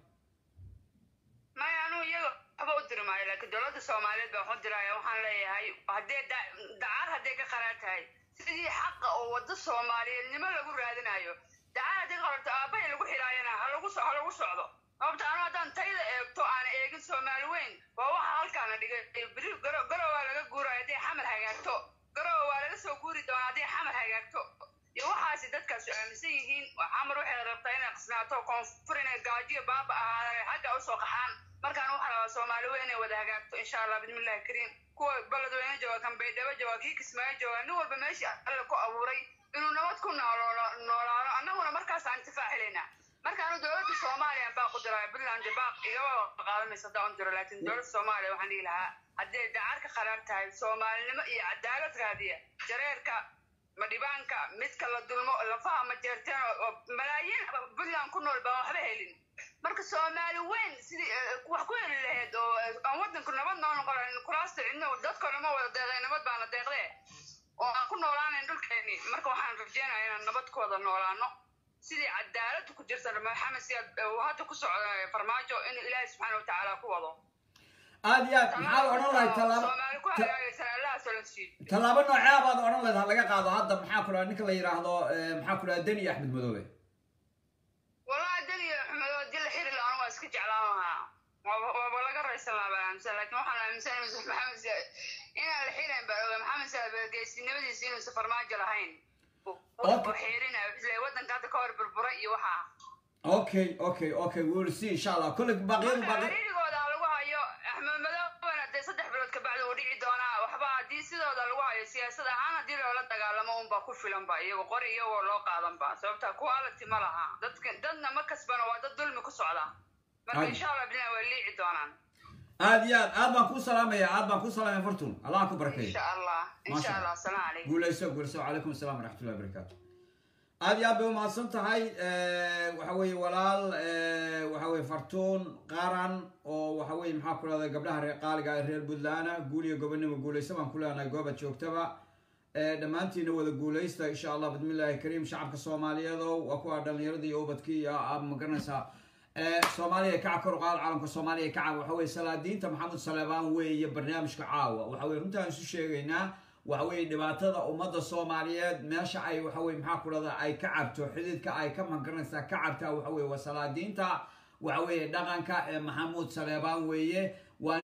maya anuu iyaga waxba u diri maayo laakiin dowladda soomaaliyeed baan waxu diraya waxaan leeyahay haddee da- dacar hadday ka qaraan tahay sidii xaqa oo waddo soomaaliyeednimo lagu raadinayo dacar haddii qorarto aabbahay lagu xidhaayana ha lagu so- ha lagu socdo sababta anu haddaan tayda eegto aan eegin soomaali weyn waa waxa halkaana dhigay biri garo garow waa laga guuraya hadday xamar hagaagto garow waa laga soo guuri doonaa hadday xamar hagaagto iyo waxaasi dadkaasu aaminsan yihiin waa xamar waxay rabtaa inay qisnaato koonfur inay gaajiyo baaba ahaadaan xagga usoo qaxaan markaan waxaa rabaa soomaali weyn inay wada hagaagto insha allah bismillahi kariim kuwa beledweyne jooga kan baydhabo jooga kii kismaayo jooga nin walba meeshii alle ku abuuray inuu nabad ku noolo- noolaano annaguna markaas aan intifaac helaynaa markaanu dowladda soomaaliya baa ku diraya puntland baaq igaba qaadamaysa haddaan u diro laakiin dowladda soomaaliya waxaan dhihi lahaa hadday dacar ka qarar tahay soomaalinimo iyo cadaalad raadiya jareerka madhibaanka midka la dulmo lafaha ma jeerteen oo oo malaayiin puntland ku nool baan waxba helin marka soomaali weyn sidii eh, wax ku heli lahayd oo eh, aan waddanku nabad noo noqonayn kuraasta cidna dadkana ma wada deeqday nabad baana deeqdee oo aan ku noolaanayn dhulkeeni marka waxaan rajeynaya inaan nabad ku wada noolaano sidii cadaaladu ku jirta maxamed siyaad uu hadda ku socda eh, farmaajo inuu ilaahay subxaana watacaala ku wado aad iyo aad maxaad odhan lahayd tallaabo soomaali ku hagaagaysan allaha solansiiyo tallaabo noocee baad odhan lahayd ha laga qaado hadda maxaa ku dhaha ninka la yidhaahdo eh, maxaa ku dhaha deni axmed madoobe wallahi daniya xumedo haddii la xiri lahaa waa iska jeclaan lahaa waaba waaba laga raysan lahaa baan aaminsan laakiin waxaan aaminsan inuusan maxamed siyaad inaan la xirayn baan oga maxamed siyaad geesinimadiisa inuusan farmaajo lahayn Okay. oo xiirinayo isle waddanka hadda ka hor burburay iyo waxaa okay okay okay we'll see insha allah kolle baaqyadu marka baaqy xiriirigooda ha lagu hayo axmed madooben hadee saddex bilood kabacdi uu dhici doonaa waxba haddii sidooda lagu hayo siyaasad ahaan haddii loola dagaalamo unbaa ku filanba iyago qori iyagoo loo qaadanba sababta quality ma laha dadka dadna ma kasbana waa dad dulmi ku socda marka Ay. insha allah bina way liici doonaan aad iyo aad aad baan kuu salaamaya aad baan kuu salaamaya fortun allah ku barakeeyo insha allah Masha insha Allah. allah asalaamu calaykum guulayso guulayso calaykum asalaam waraxmatullahi wabarakaatu aad iyo aad bay umahadsan tahay Eh, waxa weeye walaal eh, waxa weye fartuun qaran oo waxa weye maxaa ku leedahay gabdhaha reer qaaliga ah ee reer puntland guul iyo gobonimo guulayso baan ku leenahay goobaad joogtaba Eh, dhammaantiina wada guulaysta insha allah bismillahi kariim shacabka soomaaliyeedo waa kuwa dhallinyaradii iyo ubadkii iyo ah, ma garanaysaa Eh, soomaaliya kaca kor u qaad calanka soomaaliya kaca waxa weye salaadiinta maxamed saleebaan weeye barnaamijka caawa waxa weye runtaan isu sheegaynaa waxa weye dhibaatada ummadda soomaaliyeed meesha ay waxa weye maxaa ku dhahda ay ka cabto xididka ay ka magaranaysaa ka cabtaa waxa weye waa salaadiinta waxa weye dhaqanka ee maxamuud saleebaan weeye waa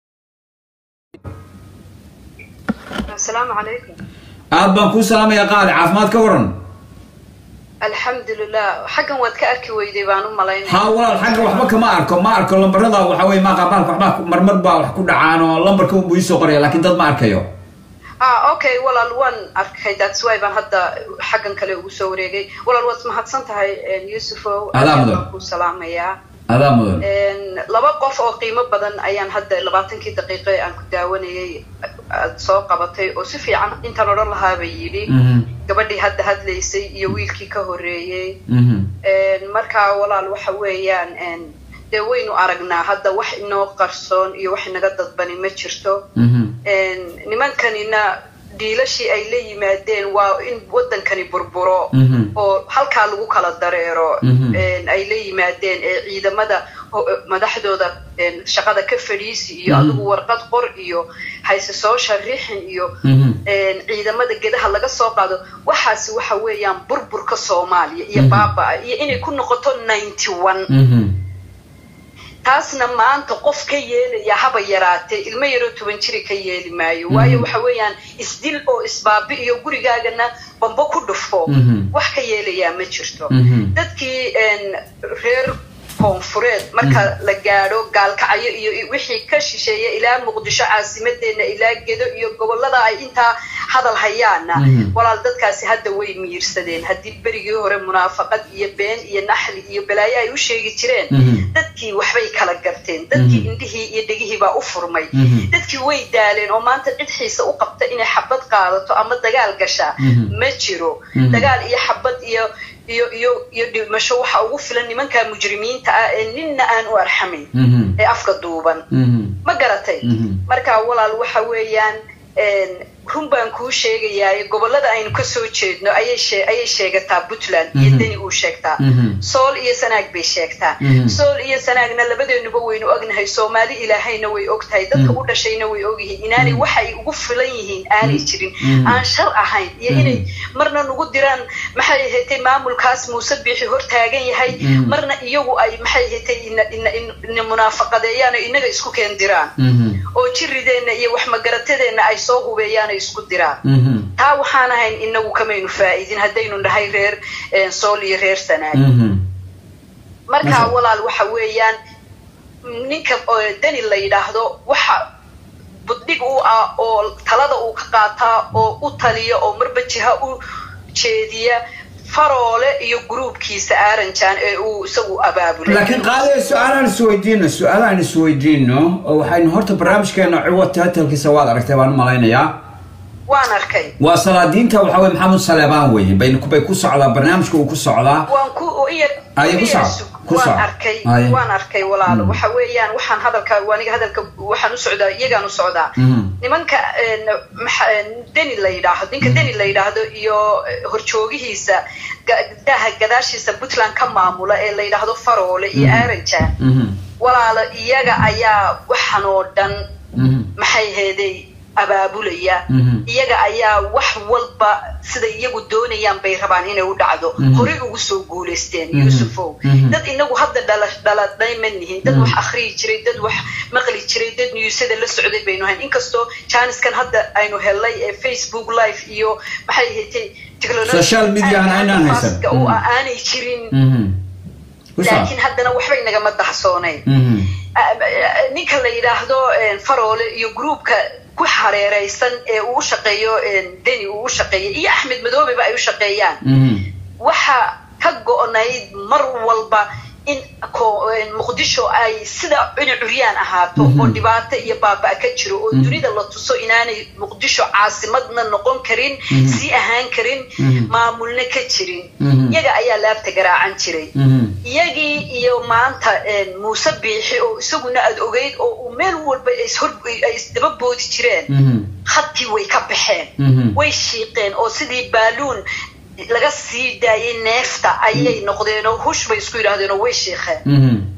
asalaamu calaykum aad baan kuu salaamaya qaali caafimaad ka waran alxamdulilah xaggan waad ka arki weyday baan u malaynaya haa walaal xagga waxba kama arko ma arko lambarada waxa weye maaqaabaalka waxba marmar baa wax ku dhacaan oo lambarka unbuu iisoo qoraya laakiin dad ma arkayo ah okay walaal waan arkay that's why baan hadda xaggan kale ugu soo wareegay walaal waad mahadsan tahay yusufow Adaa mudan. baan ku salaamayaa adaa mudan laba qof oo qiimo badan ayaan hadda labaatankii daqiiqo ee aan ku daawanayay aad soo qabatay oo si fiican intaan odhan lahaaba yidhi Mhm, gabadhii hadda hadlaysay iyo wiilkii ka horreeyey mhm, markaa walaal waxa weeyaan dee waynu aragnaa hadda wax inoo qarsoon iyo wax inaga dadbani ma jirto mhm, nimankanina dhiilashii ay la yimaadeen waa in waddankani burburo mhm, oo halkaa lagu kala dareero Mhm. ay la yimaadeen ee ciidamada ho- madaxdooda een, shaqada ka fadhiisi iyo Mhm. adigu warqad qor iyo hayse soo sharixin iyo mhm, een, ciidamada gedaha laga soo qaado waxaasi waxa weeyaan burburka soomaaliya iyo Mhm. baabaa iyo inay ku noqoto ninety one mhm, taasna maanta qof ka yeelaya haba yaraatee ilmo yaroo toban jiri ka yeeli maayo Mhm. waayo waxa weeyaan isdil oo isbaabi iyo gurigaagana bambo ku dhufo Mhm. wax ka yeelayaa ma jirto mhm, dadkii een, reer koonfureed marka la gaadho gaalkacyo iyo i- wixii ka shisheeya ilaa muqdisho caasimadeena ilaa gedo iyo gobolada ay intaa hadal hayaana Mhm. walaal dadkaasi hadda way miirsadeen haddii berigii hore munaafaqad iyo been iyo naxli iyo balaayo ay u sheegi jireen mhm, dadkii waxbay kala garteen dadkii Mhm. indhihii iyo dhegihii baa u furmay Mhm. dadkii way daaleen oo maanta cid xiisa u qabta inay xabad qaadato ama dagaal gashaa Mhm. ma jiro Mhm. dagaal iyo xabad iyo iyo iyo iyo dhimasho waxa ugu filan nimanka mujrimiinta ah ee ninna aan u arxamayn mhm, ee afka duuban mhm, ma garatay mhm, marka walaal waxa weeyaan een, run baan kuu sheegayaa gobolada aynu kasoo jeedno ayay shee- ayay sheegataa puntland iyo Mhm. deni uu sheegtaa mhm, sool iyo sanaag bay sheegtaa Mhm. sool iyo sanaagna labadeenuba waynu ognahay soomaali ilaahayna way ogtahay dadka Mhm. u dhashayna way ogyihiin inaanay Mhm. waxay ugu filan yihiin aanay jirin Mhm. aan shar ahayn iyo Mhm. inay marna nagu diraan maxay ahaatay maamulkaas muuse biixi hor taagan yahay Mhm. marna iyagu ay maxay ahaatay ina ina ina munaafaqadeeyaan oo inaga isku keen diraan mhm, oo jirideenna iyo wax magaratadeenna ay soo hubeeyaan ay isku diraan mhm, taa waxaan ahayn inagu kamaynu faa'iidin haddaynu nahay reer eh, sool iyo reer sanaag mhm, marka Masha- walaal waxa weeyaan ninka oo deni la yidhaahdo waxa buddhig u ah oo talada uu ka qaataa oo u taliya oo marba jiha u jeediya faroole iyo gruubkiisa aaranjan ee uu isagu abaabulay laakiin qaadaya su-aalaan isweydiino su-aalaan isweydiino oo waxaynu horta barnaamijkeena ciwad taatalkiisa waad aragtay baan u malaynayaa waan arkay waa salaadiinta waxa weye maxamed saleebaan weye bay bay ku socdaa barnaamijka uu ku socdaa waan ku iyar Aye, ku iyar soco, sug. ku soco. waan arkay Aye. waan arkay walaalo Mm. waxa weeyaan waxaan hadalka aniga hadalka waxaan u socdaa iyagaan u socdaa Mhm, nimanka een, maxa- een, deni la yidhaahdo ninka deni la yidhaahdo iyo eh, horjoogihiisa ga- daha gadaashiisa puntland ka maamula ee la yidhaahdo faroole iyo Mhm. aaranjan mhm, walaalo iyaga ayaa waxan oo dhan mhm, maxay heeday abaabulaya mhm, iyaga ayaa wax walba sida iyagu doonayaan bay rabaan inay u dhacdo Mhm. horey ugu soo guulaysteen Mhm. yuusufow Mhm. dad inagu hadda dhala dhaladhay ma nihin dad Mhm. wax akhriyi jiray dad wax maqli jiray dad newsada la socday baynu ahayn inkastoo jaaniskan hadda aynu helay ee facebook live iyo maxay ahaatay technology Social media aan aynaan haysan. faaska oo Mhm. aanay jirin mhm. Ku soco. laakiin haddana waxbay nagama dahsoonayn Mhm, ninka la yidhaahdo een, faroole iyo gruubka ku hareeraysan ee uu u shaqeeyo een, deni uu u shaqeeyo iyo axmed madoobeba ay u shaqeeyaan mhm, waxa ka go-nayd mar walba in ko- een, muqdisho ay sida inay curyaan ahaato Mhm. oo dhibaato iyo baaba ka jiro oo Mhm. dunida la tuso inaanay muqdisho caasimadna noqon karin Mhm. sii ahaan karin Mhm. maamulna ka jirin Mhm. iyaga ayaa laabta garaacan jiray mhm, iyagii iyo maanta een, muuse biixi oo isaguna aad ogeyd oo uu meel walba ay ishor- ay isdaba boodi jireen mhm, khadkii way ka baxeen mhm, way shiiqeen oo sidii baaluun laga sii daayay neefta ayay noqdeen oo hush bay isku yidhaahdeen oo way shiiqeen mhm,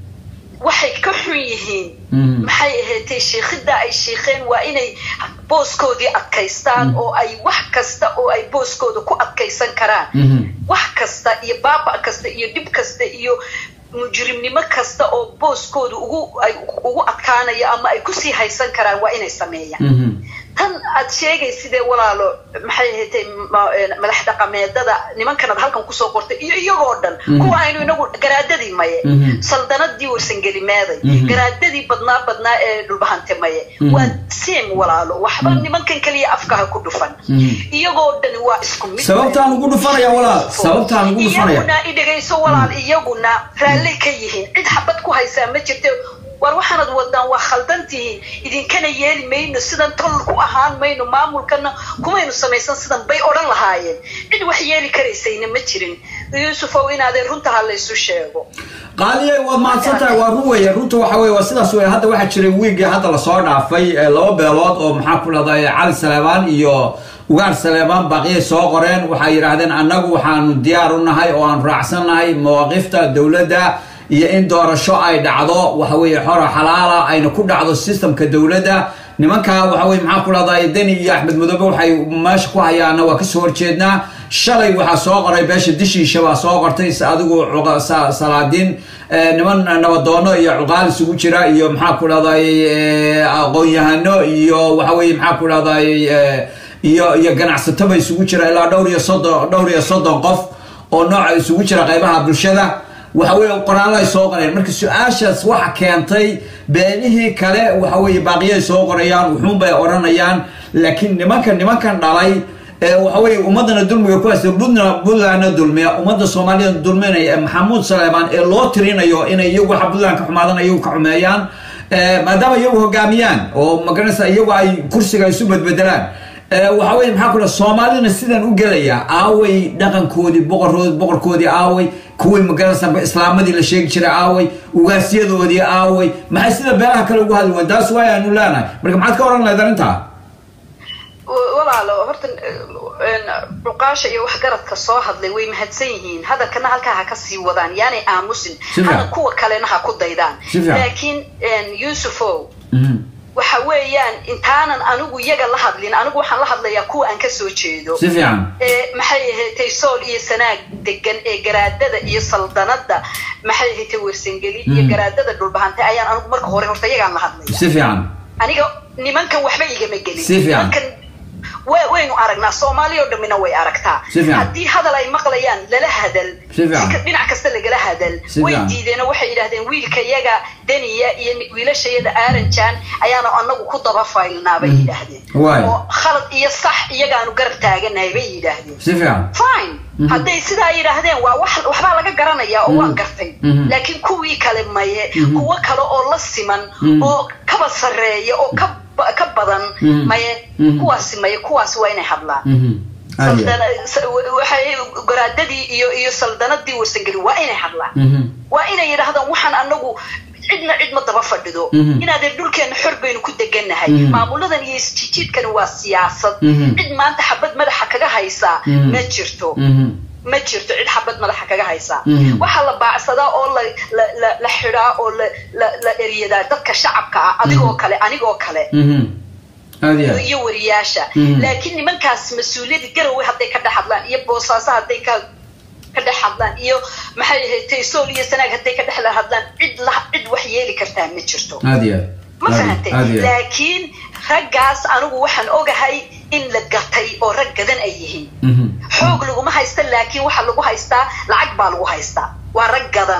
waxay ka xun yihiin Mhm. maxay ahaatay shiikhidda ay shiikheen waa inay booskoodii adkaystaan oo ay wax kasta oo ay booskooda ku adkaysan karaan Mhm. wax kasta iyo baaba kasta iyo dhib kasta iyo mujrimnimo kasta oo booskooda ugu ay ugu adkaanaya ama ay kusii haysan karaan waa inay sameeyaan Mhm. tan aad sheegay sidee walaalo maxay ahaatay ma- een, madax dhaqameedada nimankanad halkan kusoo qortay iyo iyagoo dhan Mhm. kuwa aynu inagu garaadadii maye Mhm. saldanadii warsangelimeeday Mhm. garaadadii badnaa badnaa ee dhulbahante maye Mhm. waa seem walaalo waxba nimankan keliya afkaha ku dhufan Mhm. iyagoo dhani waa isku mid sababtaan ugu dhufanaya walaal sababtaan ugu dhufanaya iyaguna i dhegayso walaal iyaguna raalli ka yihiin cid xabad ku haysaa ma jirte war waxaanad wadaan waa khaldantihiin idinkana yeeli mayno sidan tol ku ahaan mayno maamulkana kumaynu samaysan sidan bay odhan lahaayeen cid wax yeeli karaysayna ma jirin yuusufow inaadeen runta ha laysu sheego qaaliye waad mahadsan tahay waa run weeye runta waxa weye waa sidaas weye hadda waxaa jiray wiigii hadda lasoo dhaafay ee laba beelood oo maxaa ku dhahday cali saleebaan iyo ugaar saleebaan baaqiyay soo qoreen waxay yidhaahdeen annagu waxaanu diyaar u nahay oo aan raacsannahay mawaaqifta dowladda iyo in doorasho ay dhacdo waxa weeye xora xalaala ayna ku dhacdo systemka dowladda nimankaa waxa weye maxaa ku dhahday deni iyo axmed madoobe waxay meesha ku hayaana waa kasoo horjeednaa shalay waxaa soo qoray beesha dishiisha baa soo qortay si adigu cuqa- sa- salaadiin eh, niman nabadoono iyo cuqaal isugu jira iyo maxaa ku dhahday eh, aqoon-yahano iyo waxa weye maxaa ku dhahday eh, iyo iyo ganacsataba isugu jira ilaa dhowr iyo soddon dhowr iyo soddon qof oo nooca isugu jira qaybaha bulshada waxa weeye qoraallo ay soo qoreen marka su-aashaas waxa keentay beenihii kale waxa weeye baaqiyay soo qorayaan wuxuun bay odhanayaan laakiin nimanka nimankan dhalay ee waxa weeye ummadana dulmiga ku haysta Puntland- puntlandna dulmiya ummadda soomaalida dulminaya ee maxamuud saleebaan ee loo tirinayo inay iyagu waxa puntland ka xumaadaan iyagu ka xumeeyaan ee, maadaama iyagu hogaamiyaan oo magaranaysa iyagu ay kursiga isu bedbedelaan ee, waxa weye maxaa ku dhaha soomaalina sidan u gelaya aaway dhaqankoodii boqorkood boqorkoodii aaway kuwii magaranaysa islaamadii la sheegi jiray aaway ugaasyadoodii aaway maxay sida beelaha kale ugu hadli wayn taas waay aanu leenahay marka maxaad ka oran lahayd arrintaa walaalo horta een, cuqaasha iyo waxgaradka soo hadlay way mahadsan yihiin hadalkana halkaa ha ka sii wadaan yaanay aamusin Si fiican. hana kuwa kalena ha ku daydaan Si fiican. laakiin een, yuusufow Mhm. waxa weeyaan intaanan anigu iyaga la hadlin anigu waxaan la hadlayaa kuwa aan ka soo jeedo si fiican ee maxay ahaatay sool iyo sanaag degan ee garaadada iyo saldanada maxay ahaatay wersangeli iyo Mm. garaadada dhulbahantay ayaan anigu marka hore horta iyagaan la hadlaya si fiican aniga nimankan waxba igama gelin Si fiican. nimankan wa- waynu aragnaa soomaali oo dhammina way aragtaa Si fiican. haddii hadal ay maqlayaan lala hadal Si fiican. ka- dhinac kasta lagala hadal Si way fiican. diideen oo waxay yidhahdeen wiilka yaga deniya iyo ni- wiilashayada aaranjan ayaanu anagu ku daba faylnaa bay yidhaahdeen Waay. oo khalad iyo sax iyagaanu garab taaganahay bay yidhaahdeen si fiican fine hadday sidaa yidhaahdeen waa wax waxbaa laga garanayaa oo waan gartay Mhm. laakiin kuwii kale maye kuwo kale oo la siman Mhm. oo kaba sarreeya oo ka ba- ka badan Mhm. maye Mhm. kuwaasi maye kuwaasi waa inay hadlaan Mhm. Aad iyo aad. Saldana- sa- waxay garaadadii iyo iyo saldanadii warsangeli waa inay hadlaan Mhm. waa inay yidhaahdaan waxaan anagu cidna cid ma daba fadhido Mhm. inaadeen dhulkeena xor baynu ku degannahay Mhm. maamuladan iyo isjijiidkani waa siyaasad Mhm. cid maanta xabad madaxa kaga haysaa Mhm. ma jirto Mhm. ma jirto cid xabad madaxa kaga haysaa Mhm. waxaa la baacsadaa oo la la la la xidhaa oo la la la eryadaa dadka shacabka ah adigoo kale anigoo kale Mhm. Aad iyo iyo- aad. iyo wariyaasha Mhm. laakiin nimankaas mas-uuliyadda garowe hadday ka dhex hadlaan iyo boosaaso hadday ka ka dhex hadlaan iyo maxay ahayd taysool iyo sanaag hadday ka dhex hadlaan cid la cid wax yeeli kartaa ma jirto Aad iyo aad. ma Aad iyo- fahantay aad iyo aad. laakiin raggaas anigu waxaan ogahay in la gatay oo rag gadan ay yihiin Mhm. xoog laguma haysta laakiin waxaa lagu haystaa lacag baa lagu haystaa waa rag gadan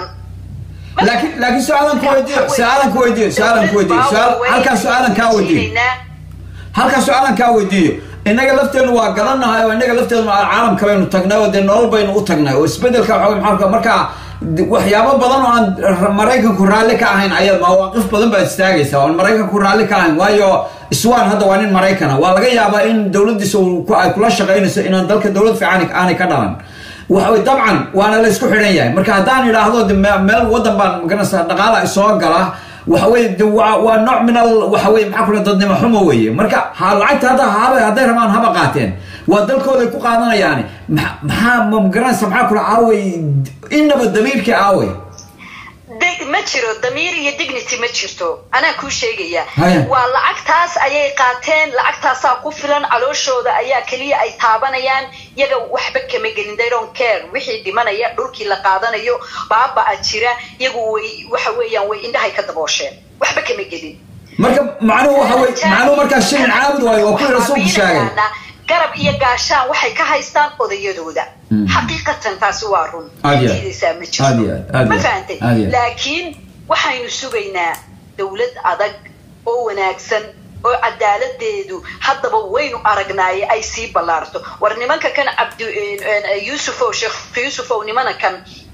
laakiin laakiin su-aalan ku weydiiyo su-aalan ku weydiiyo su-aalan ku weydiiyo su-aal halkaa su-aalan kaa weydiiyo halkaa su-aalan kaa weydiiyo innaga lafteenu waa garannahay oo innaga lafteenu caalamka baynu tagnay oo dee nolol baynu u tagnay oo isbedelka waxa weye maxaa markaa waxyaabo badan oo aan maraykanku raalli ka ahayn ayaad mawaaqif badan baad istaagaysaa oo aan maraykanku raalli ka ahayn waayo iswaan hadda waa nin maraykana waa laga yaabaa in dowladdiisa uu ku- ay kula shaqaynayso inaan dalka dowlad fiican aanay ka dhalan waxa weye dabcan waana la isku xidhan yahay marka haddaan idhaahdo de me- meel waddan baan magaranaysaa dhaqaala isoo gala waxa weye de waa waa nooc min al waxa weye maxaa kula dadnimo xumo weeye marka ha lacagta hadda haba hadday rabaan haba qaateen waa dalkooday ku qaadanayaani maxa- maxaa ma magaranaysa maxaa kula aaway inaba damiirkii aaway De- ma jiro damiir iyo dignity ma jirto anaa kuu sheegaya Haya. waa lacagtaas ayay qaateen lacagtaasaa ku filan calooshooda ayaa keliya ay taabanayaan iyaga waxba kama gelin they don't care wixii dhimanaya dhulkii la qaadanayo baaba-a jira iyagu way waxa weeyaan way indhahay ka daboosheen waxba kama gelin marka macnuhu waxa wey macnuhu markaa shilin caabud waayo waa kuwii rasuulku sheegay garab iyo gaashaan waxay ka haystaan odayadooda Mm. xaqiiqatan taasi waa run Aad iyo aad. diidaysaa ma Aad jirto iyo aad, aad ma iyo aad, fahantay aad iyo aad. laakiin waxaynu sugaynaa dowlad adag oo wanaagsan oo cadaaladeedu haddaba waynu aragnaaye ay sii ballaarto war nimanka kan cabdi yuusufow sheekh yuusufow nimana kan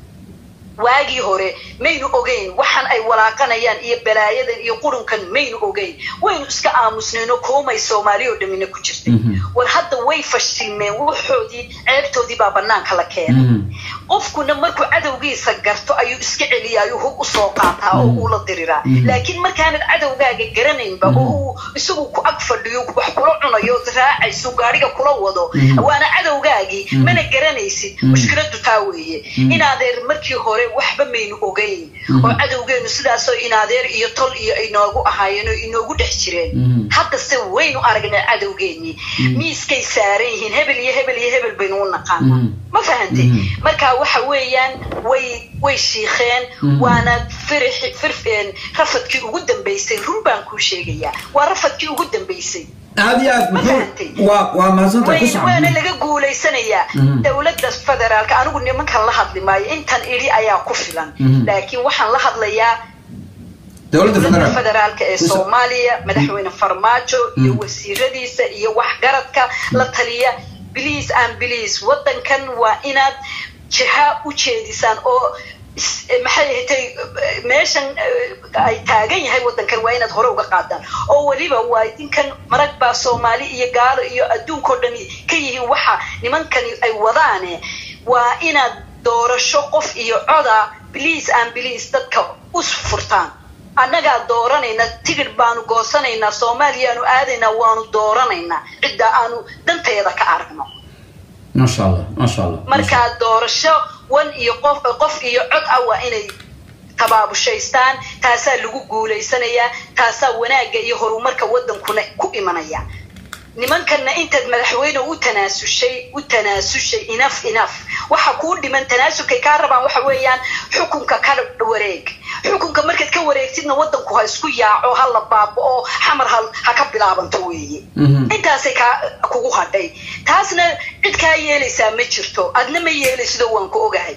waagii hore maynu ogeyn waxaan ay walaaqanayaan iyo balaayadan iyo qurunkan maynu ogeyn waynu iska aamusnayno koomay soomaali oo dhamina ku jirtay Mhm. war hadda way fashilmeen waxoodii ceebtoodii baa banaanka la keenay Mhm. qofkuna markuu cadowgiisa garto ayuu iska celiya ayuu hub usoo qaataa oo uu la diriraa Mhm. laakiin markaanad cadowgaaga garanaynba oo uu isagu ku ag fadhiyo wax kula cunayo ood raacayso gaariga kula wado Mhm. waana cadowgaagii Mhm. mana garanaysid Mhm. mushkiladu taa weeye Mhm. inaadeer markii hore waxba maynu ogeyn Mhm. oo cadowgeenu sidaasoo inaadeer iyo tol iyo inoogu ahaayeen oo inoogu dhex jireen Mhm. haddase waynu aragnaa cadowgeenii Mhm. miiskay saaran yihiin hebel iyo hebel iyo hebel baynu u naqaanaa Mhm. ma fahantay Mhm. marka waxa weeyaan way way shiikheen Mhm. waana firixi firfeen rafadkii ugu dambeysay run baan kuu sheegayaa waa rafadkii ugu dambeysay aad iyo aad Ma muxuu fahantay? waa waa mahadsantahay ku way socon waana laga guulaysanayaa Mhm. dowladda federaalka anigu nimankan la hadli maayo intan idhi ayaa ku filan Mhm. laakiin waxaan la hadlayaa dowladda dowladda federaal federaalka ee Ku so- soomaaliya madaxweyne farmaajo iyo Mhm. wasiiradiisa iyo waxgaradka la taliya biliis aan biliis wadankan waa inaad jiha u jeedisaan oo is- eh, maxay ahatay eh, meeshan eh, ay taagan yahay wadankan waa inaad hore uga qaadaan oo weliba waa idinkan marag baa soomaali iyo gaalo iyo adduunkao dhani ka yihiin waxa nimankani ay wadaane waa inaad doorasho qof iyo coda biliis aan biliis dadka u furtaan annagaa dooranayna tigidh baanu goosanaynaa soomaaliyaanu aadaynaa waanu dooranaynaa cidda aanu danteeda ka aragno maasha allah maasha allah markaa doorasho wan iyo qof qof iyo cod ah waa inay tabaabushaystaan taasaa lagu guulaysanayaa taasaa wanaagga iyo horumarka wadankuna ku imanaya nimankanna intaad madaxweyne u tanaasushay u tanaasushay inaf inaf waxa kuu dhiman tanaasulkay kaa rabaan waxa weeyaan xukunka ka wareeg xukunka markaad ka wareegtidna wadanku ha isku yaaco ha la baaba'o xamar ha ha ka bilaabanto weeye Mhm. intaasay kaa kugu hadhay taasna cid kaa yeelaysaa ma jirto adna ma yeelaysido waan ku ogahay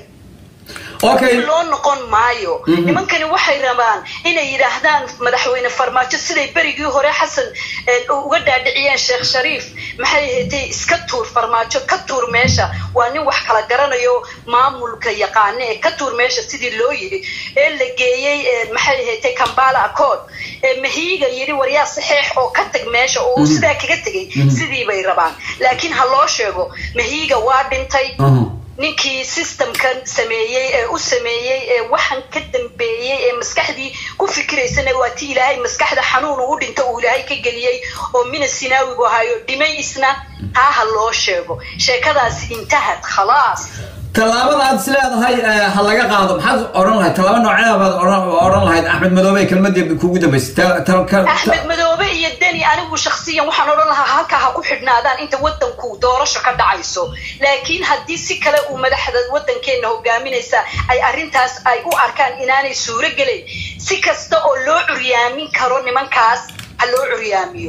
okay loo noqon maayo Mhm. nimankani waxay rabaan inay yidhaahdaan madaxweyne farmaajo siday berigii hore xasan eh, uga dhaadhiciyeen sheekh shariif maxay ahaydee iska tuur farmaajo ka tuur meesha waa nin wax kala garanayo maamulka yaqaane ee ka tuur meesha sidii loo yidhi ee la geeyey eh, maxay ahaydee kambala accord ee mahiiga yidhi waryaa saxeex oo ka tag meesha oo uu Mhm. sidaa kaga tegey Mhm. sidii bay rabaan laakiin ha loo sheego mahiiga waa dhintay Mhm. ninkii systemkan sameeyey ee u sameeyey ee waxan ka dambeeyey ee maskaxdii ku fikiraysana waa ti ilaahay maskaxda xanuun uu dhinto uu ilaahay ka geliyey oo mina sinaawigu ahayo dhimay isna taa ha loo sheego sheekadaas intahad khalaas tallaabada aad is leedahay eh, ha laga qaado maxaad odhan lahayd tallaabo nooceeda baad odhan- odhan lahayd axmed madoobe kelmadii kugu dambeysay Ta- ta- ka- ta- axmed madoobe iyo deni anigu shakhsiyan waxaan odhan lahaa halkaa ha ku xidhnaadaan inta wadanku doorasho ka dhacayso laakiin haddii si kale uu madaxda wadankeena hogaaminaysa ay arrintaas ay u arkaan inaanay suuro gelayn si kasta oo loo curyaamin karo nimankaas ha loo curyaamiyo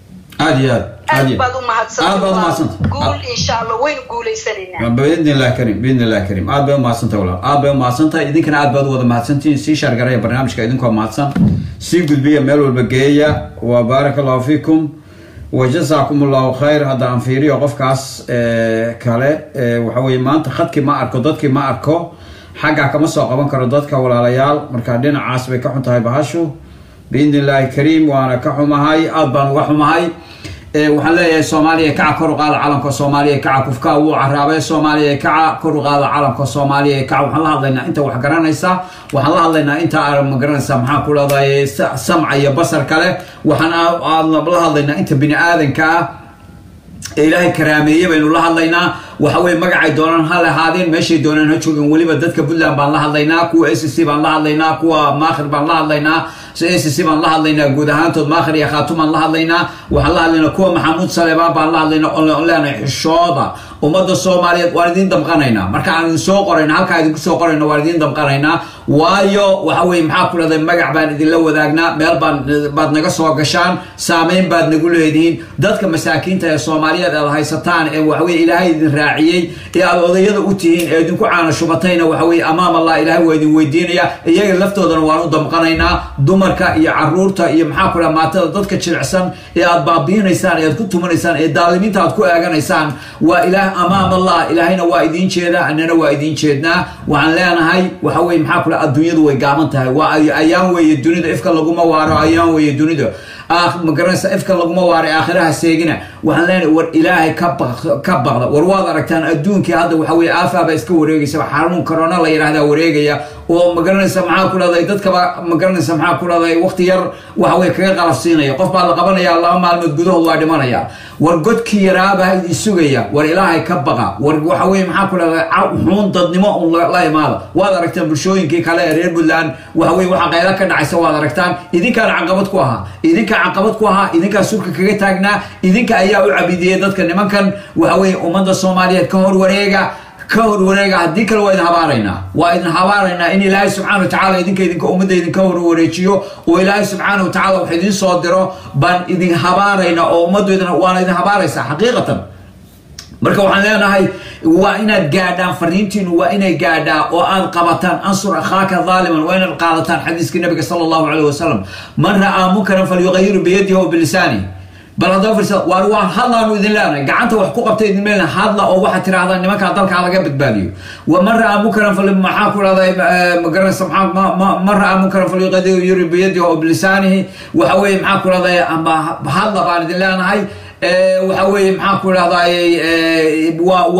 aad iyo aad aad aad iyo baad u aad baad u mahadsantay mahadsantay. guul insha allah waynu guulaysanaynaa باذن الله كريم باذن الله كريم aad bay u mahadsantahay walaal aad bay u mahadsantahay idinkana aad baad u wada mahadsantihiin sii shaargaraya barnaamijka idinkoo mahadsan sii gudbiya meel walba geeya wa baaraka allahu fiikum wajazaakum allahu khayr hadda aan fiiriyo qofkaas eh, kale eh, waxa weeye maanta khadkii ma arko dadkii ma arko xaggaa kama soo qaban karo dadka walaalayaal marka dhinacaas bay ka xun tahay bahashu biidni illaahi kariim waana ka xumahay aad baan uga xumahay Eh, waxaan leeyahay soomaaliya kaca kor u qaada calanka soomaaliya kaca kufka wuu caraabay soomaaliya kaca kor u qaada calanka soomaaliya kaca waxaan la hadlaynaa inta wax garanaysa waxaan la hadlaynaa inta aan ma garanaysa maxaa ku dhahday samca iyo basar kale waxaan aadna la hadlaynaa inta bini aadanka ah ee ilaahay karaameeye baynu la hadlaynaa waxa weye magacay doonaan ha lahaadeen meeshay doonaan ha joogeen weliba dadka puntland baan la hadlaynaa kuwa s c baan la hadlaynaa kuwa maakhir baan la hadlaynaa s c baan la hadlaynaa guud ahaantood maakhir iyo khaatum baan la hadlaynaa waxaan la hadlaynaa kuwa maxamuud saleebaan baan la hadlaynaa oon leenahay xishooda ummadda soomaaliyeed waan idiin damqanaynaa marka aan idin soo qorayna halkaa idinku soo qorayna waan idiin damqanaynaa waayo waxa weye maxaa ku dhahday magac baan idinla wadaagnaa meel baan baad naga soo gashaan saameyn baad nagu leedihiin dadka masaakiinta ee soomaaliyeed aad haysataan ee waxaweye ilaahay idin raaciyey ee aad odayada u tihiin ee idinku caana shubatayna waxaweye amaam allah ilaahay waa idin weydiinaya iyaga laftoodana waan u damqanaynaa dumarka iyo caruurta iyo maxaa ku dhaha maatada dadka jilicsan ee aad baabiinaysaan ee aad ku tumanaysaan ee daalimiinta aad ku eeganaysaan waa ilaah amaam allah ilaahayna waa idiin jeedaa annana waa idiin jeednaa waxaan leenahay waxa weye maxaa ku dhaha adduunyadu way gaaban tahay waa ayaan weeye dunida ifka laguma waaro ayaan weeye dunida magaranaysa ifka laguma waaray aakhiraha seegina waxaan leenahay war ilaahay ka baqda war waad aragtaan adduunkii hadda waxa weye aafaaba iska wareegaysa xanuun corona la yidhahdaa wareegaya oo magaranaysa maxaa ku dhahday dadkaba magaranaysa maxaa ku dhahday waqti yar waxa weye kaga qalafsiinaya qof baa la qabanaya laba maalmood gudahood waa dhimanaya war godkii yaraabaa idin sugaya war ilaahay ka baqa war waxa weye maxaa ku dhahday xuun dadnimo un la imaada waad aragtaan bulshooyinkii kale ee reer puntland waxa weye waxa qayla ka dhacaysa waad aragtaan idinkaan caqabad ku ahaa idinkaa caqabad ku ahaa idinkaa surka kaga taagnaa idinka ayaa u cabidiyey dadka nimankan waxa weye ummadda soomaaliyeed ka hor wareega ka hor wareega haddii kale waa idin habaaraynaa waa idin habaaraynaa in ilaahay subxana watacala idinka idinka ummadda idinka hor wareejiyo oo ilaahay subxaana watacala wax idiin soo diro baan idin habaaraynaa oo ummaddu waana idin habaaraysaa xaqiiqatan marka waxaan leenahay waa inaad gaadhaan fariintiinu waa inay gaadhaa oo aad qabataan ansur akhaaka dhaaliman waa inaad qaadataan xadiiskii nabiga sala allahu caleyh wasalam man ra'aa munkaran falyuqayiru biyadihi o bilisaani bal haddaba firsa waar waa hadlaanu idin leenahay gacanta wax ku qabta idin meelna hadla oo waxaad tirahdaan nimankaa dalkaa laga badbaadiyo wa man ra'aa munkaran fal maxaa ku dhahday magaranaysa maxaa man ra'aa munkaran falyuqayiru biyadihi o bilisaanihi waxa weeye maxaa ku dhahday ama hadla baan idin leenahay waxa weeye maxaa ku dhahday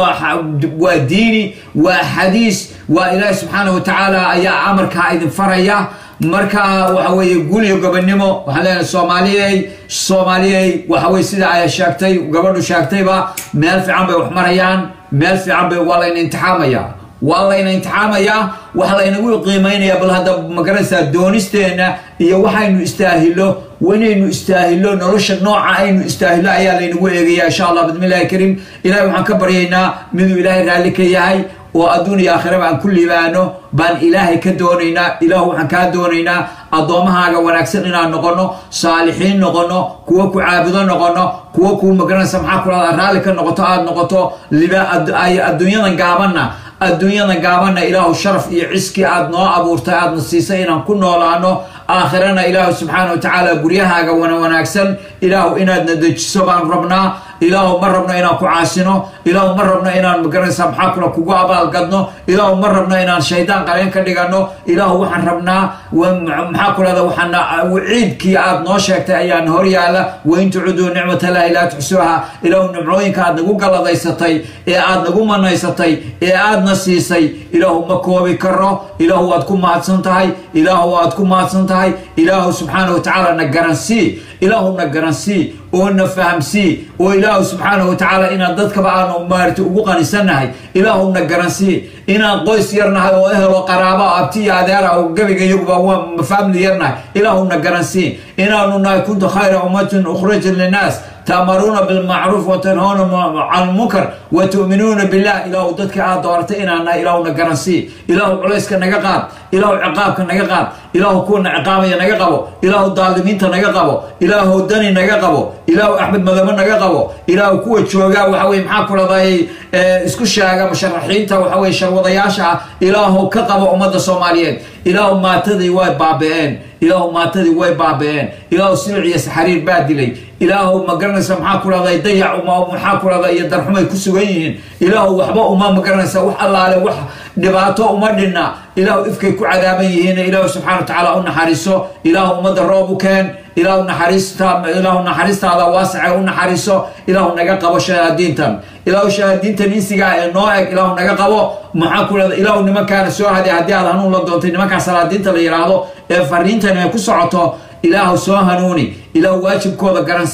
waa diini waa xadiis waa ilaahi subxaana watacaala ayaa amarkaa idin faraya marka waxa weeye guliyo gobonimo waxaan leenahay soomaaliyey soomaaliyey waxa weye sida ay sheegtay gabadhu sheegtayba meel fiican bay wax marayaan meel fiican bay waa layna imtixaamaya waa layna imtixaamayaa waxa laynagu qiimaynaya bal hadda magaranaysaa doonisteenna iyo waxaynu istaahilo inaynu istaahilo nolosha nooca aynu istaahilo ayaa laynagu eegaya insha allah bismillahi kariim ilahay waxaan ka baryaynaa miduu ilaahay raalli ka yahay oo adduun iyo aakhiraba aan ku liibaano baan ilaahay ka doonaynaa ilaah waxaan kaa doonaynaa addoommahaaga wanaagsan inaan noqono saalixiin noqono kuwo ku caabudo noqono kuwo kuu magaranaysa maxaa ku dhahda raalli ka noqoto aad noqoto liba adduunyadan gaabanna adduunyadan gaabanna ilaahu sharaf iyo ciski aad noo abuurtay aadna siisay inaan ku noolaano aakhirana ilaahu subxaana watacaala guryahaaga wana wanaagsan ilaahu inaadna dejiso baan rabnaa ilaahu ma rabno inaan ku caasino ilaahu ma rabno inaan magaranaysa maxaa kula kugu abaalgadno ilaahu ma rabno inaan shaydaan qareen ka dhigano ilaahu waxaan rabnaa maxaa ku lahda waxaan ciidkii aad noo sheegtay ayaan hor yaala wain tucuduu nicmatallaahi laa tuxsuuha ilaahu nimcooyinka aad nagu galladaysatay ee aad nagu manaysatay ee aadna siisay ilaahu ma koobi karo ilaahu waad ku mahadsan tahay ilaahu waad ku mahadsan tahay ilaahu subxaana watacaala na garansii ilaahu na garansii oo na fahamsii oo ilaahu subxaana watacaala inaan dadkaba aanu maarti ugu qanisannahay ilaahu na garansii inaan qoys yarnahay oo ehel oo qaraaba oo abti iyo adeera oo gebiga iyaguba waa family yarnahay ilaahu na garansii inaanu nahay kuntu khayra ummatin ukhrajat linnaas تأمرون بالمعروف وتنهون عن المنكر وتؤمنون بالله إله ضدك آد دورت إنا إله نقرنسي إله عليسك نقاب إله عقابك نقاب إله كون عقابي نقابو إله الظالمين نقابو إله الدني نقابو إله أحمد مذمن نقابو إله كوة شوغا وحوي محاكو لضاي اسكو شاغا مشرحين تا وحوي شروضياشا إله كقبو أمد الصوماليين إله ما تدي واي بابين إله ما تدي واي بابين إله سلعي سحرير بادلي إله ما قرنسا محاكو لضاي ضيع وما محاكو لضاي يدرحمي كسوغيين إله وحبا وما مقرنسا وح الله عليه وح dhibaato uma dhinna ilaahu ifkay ku cadaaban yihiin ilaahu subxana watacaala u naxariiso ilaahu ummadda roob u keen ilaahu naxariista ilaahu naxariistaada waasace u naxariiso ilaahu naga qabo shahaadiintan ilaahu shahaadiintan insigaa ee noo eg ilaahu naga qabo maxaa ku leeda ilaahu nimankaana soo haday haddii aad hanuun la doontay nimankaa salaadiinta la yidhaahdo ee fariintan ay ku socoto ilaahu soo hanuuni ilaahu waajibkooda garansii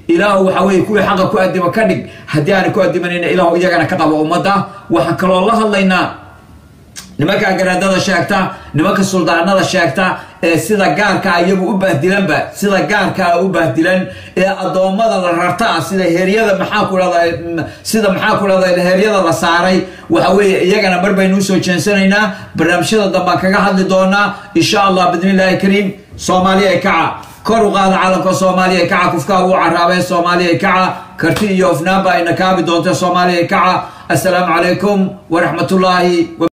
ilaahu waxa weeye kuwii xaqa ku addima ka dhig haddii aanay ku addimanayna ilaahu iyagana ka qabo ummadda waxaan kaloo la hadlaynaa nimanka garaadada sheegta nimanka suldaanada sheegta ee sida gaarkaa iyagu u bahdilanba sida gaarkaa u bahdilan ee addoommada la rarta sida heeryada maxaa ku dhahda sida maxaa ku dhahda heeryada la saaray waxa weeye iyagana mar baynu usoo jeensanaynaa barnaamijyada dambaan kaga hadli doonaa insha allah bidnillahi kariim soomaaliya ee kaca kor u qaada caalamka soomaaliya ee kaca kufkaa uu caraabe soomaaliya ee kaca karti iyo ofnaanba ayna kaabi doonta soomaaliya ee kaca assalaamu calaykum waraxmatullaahi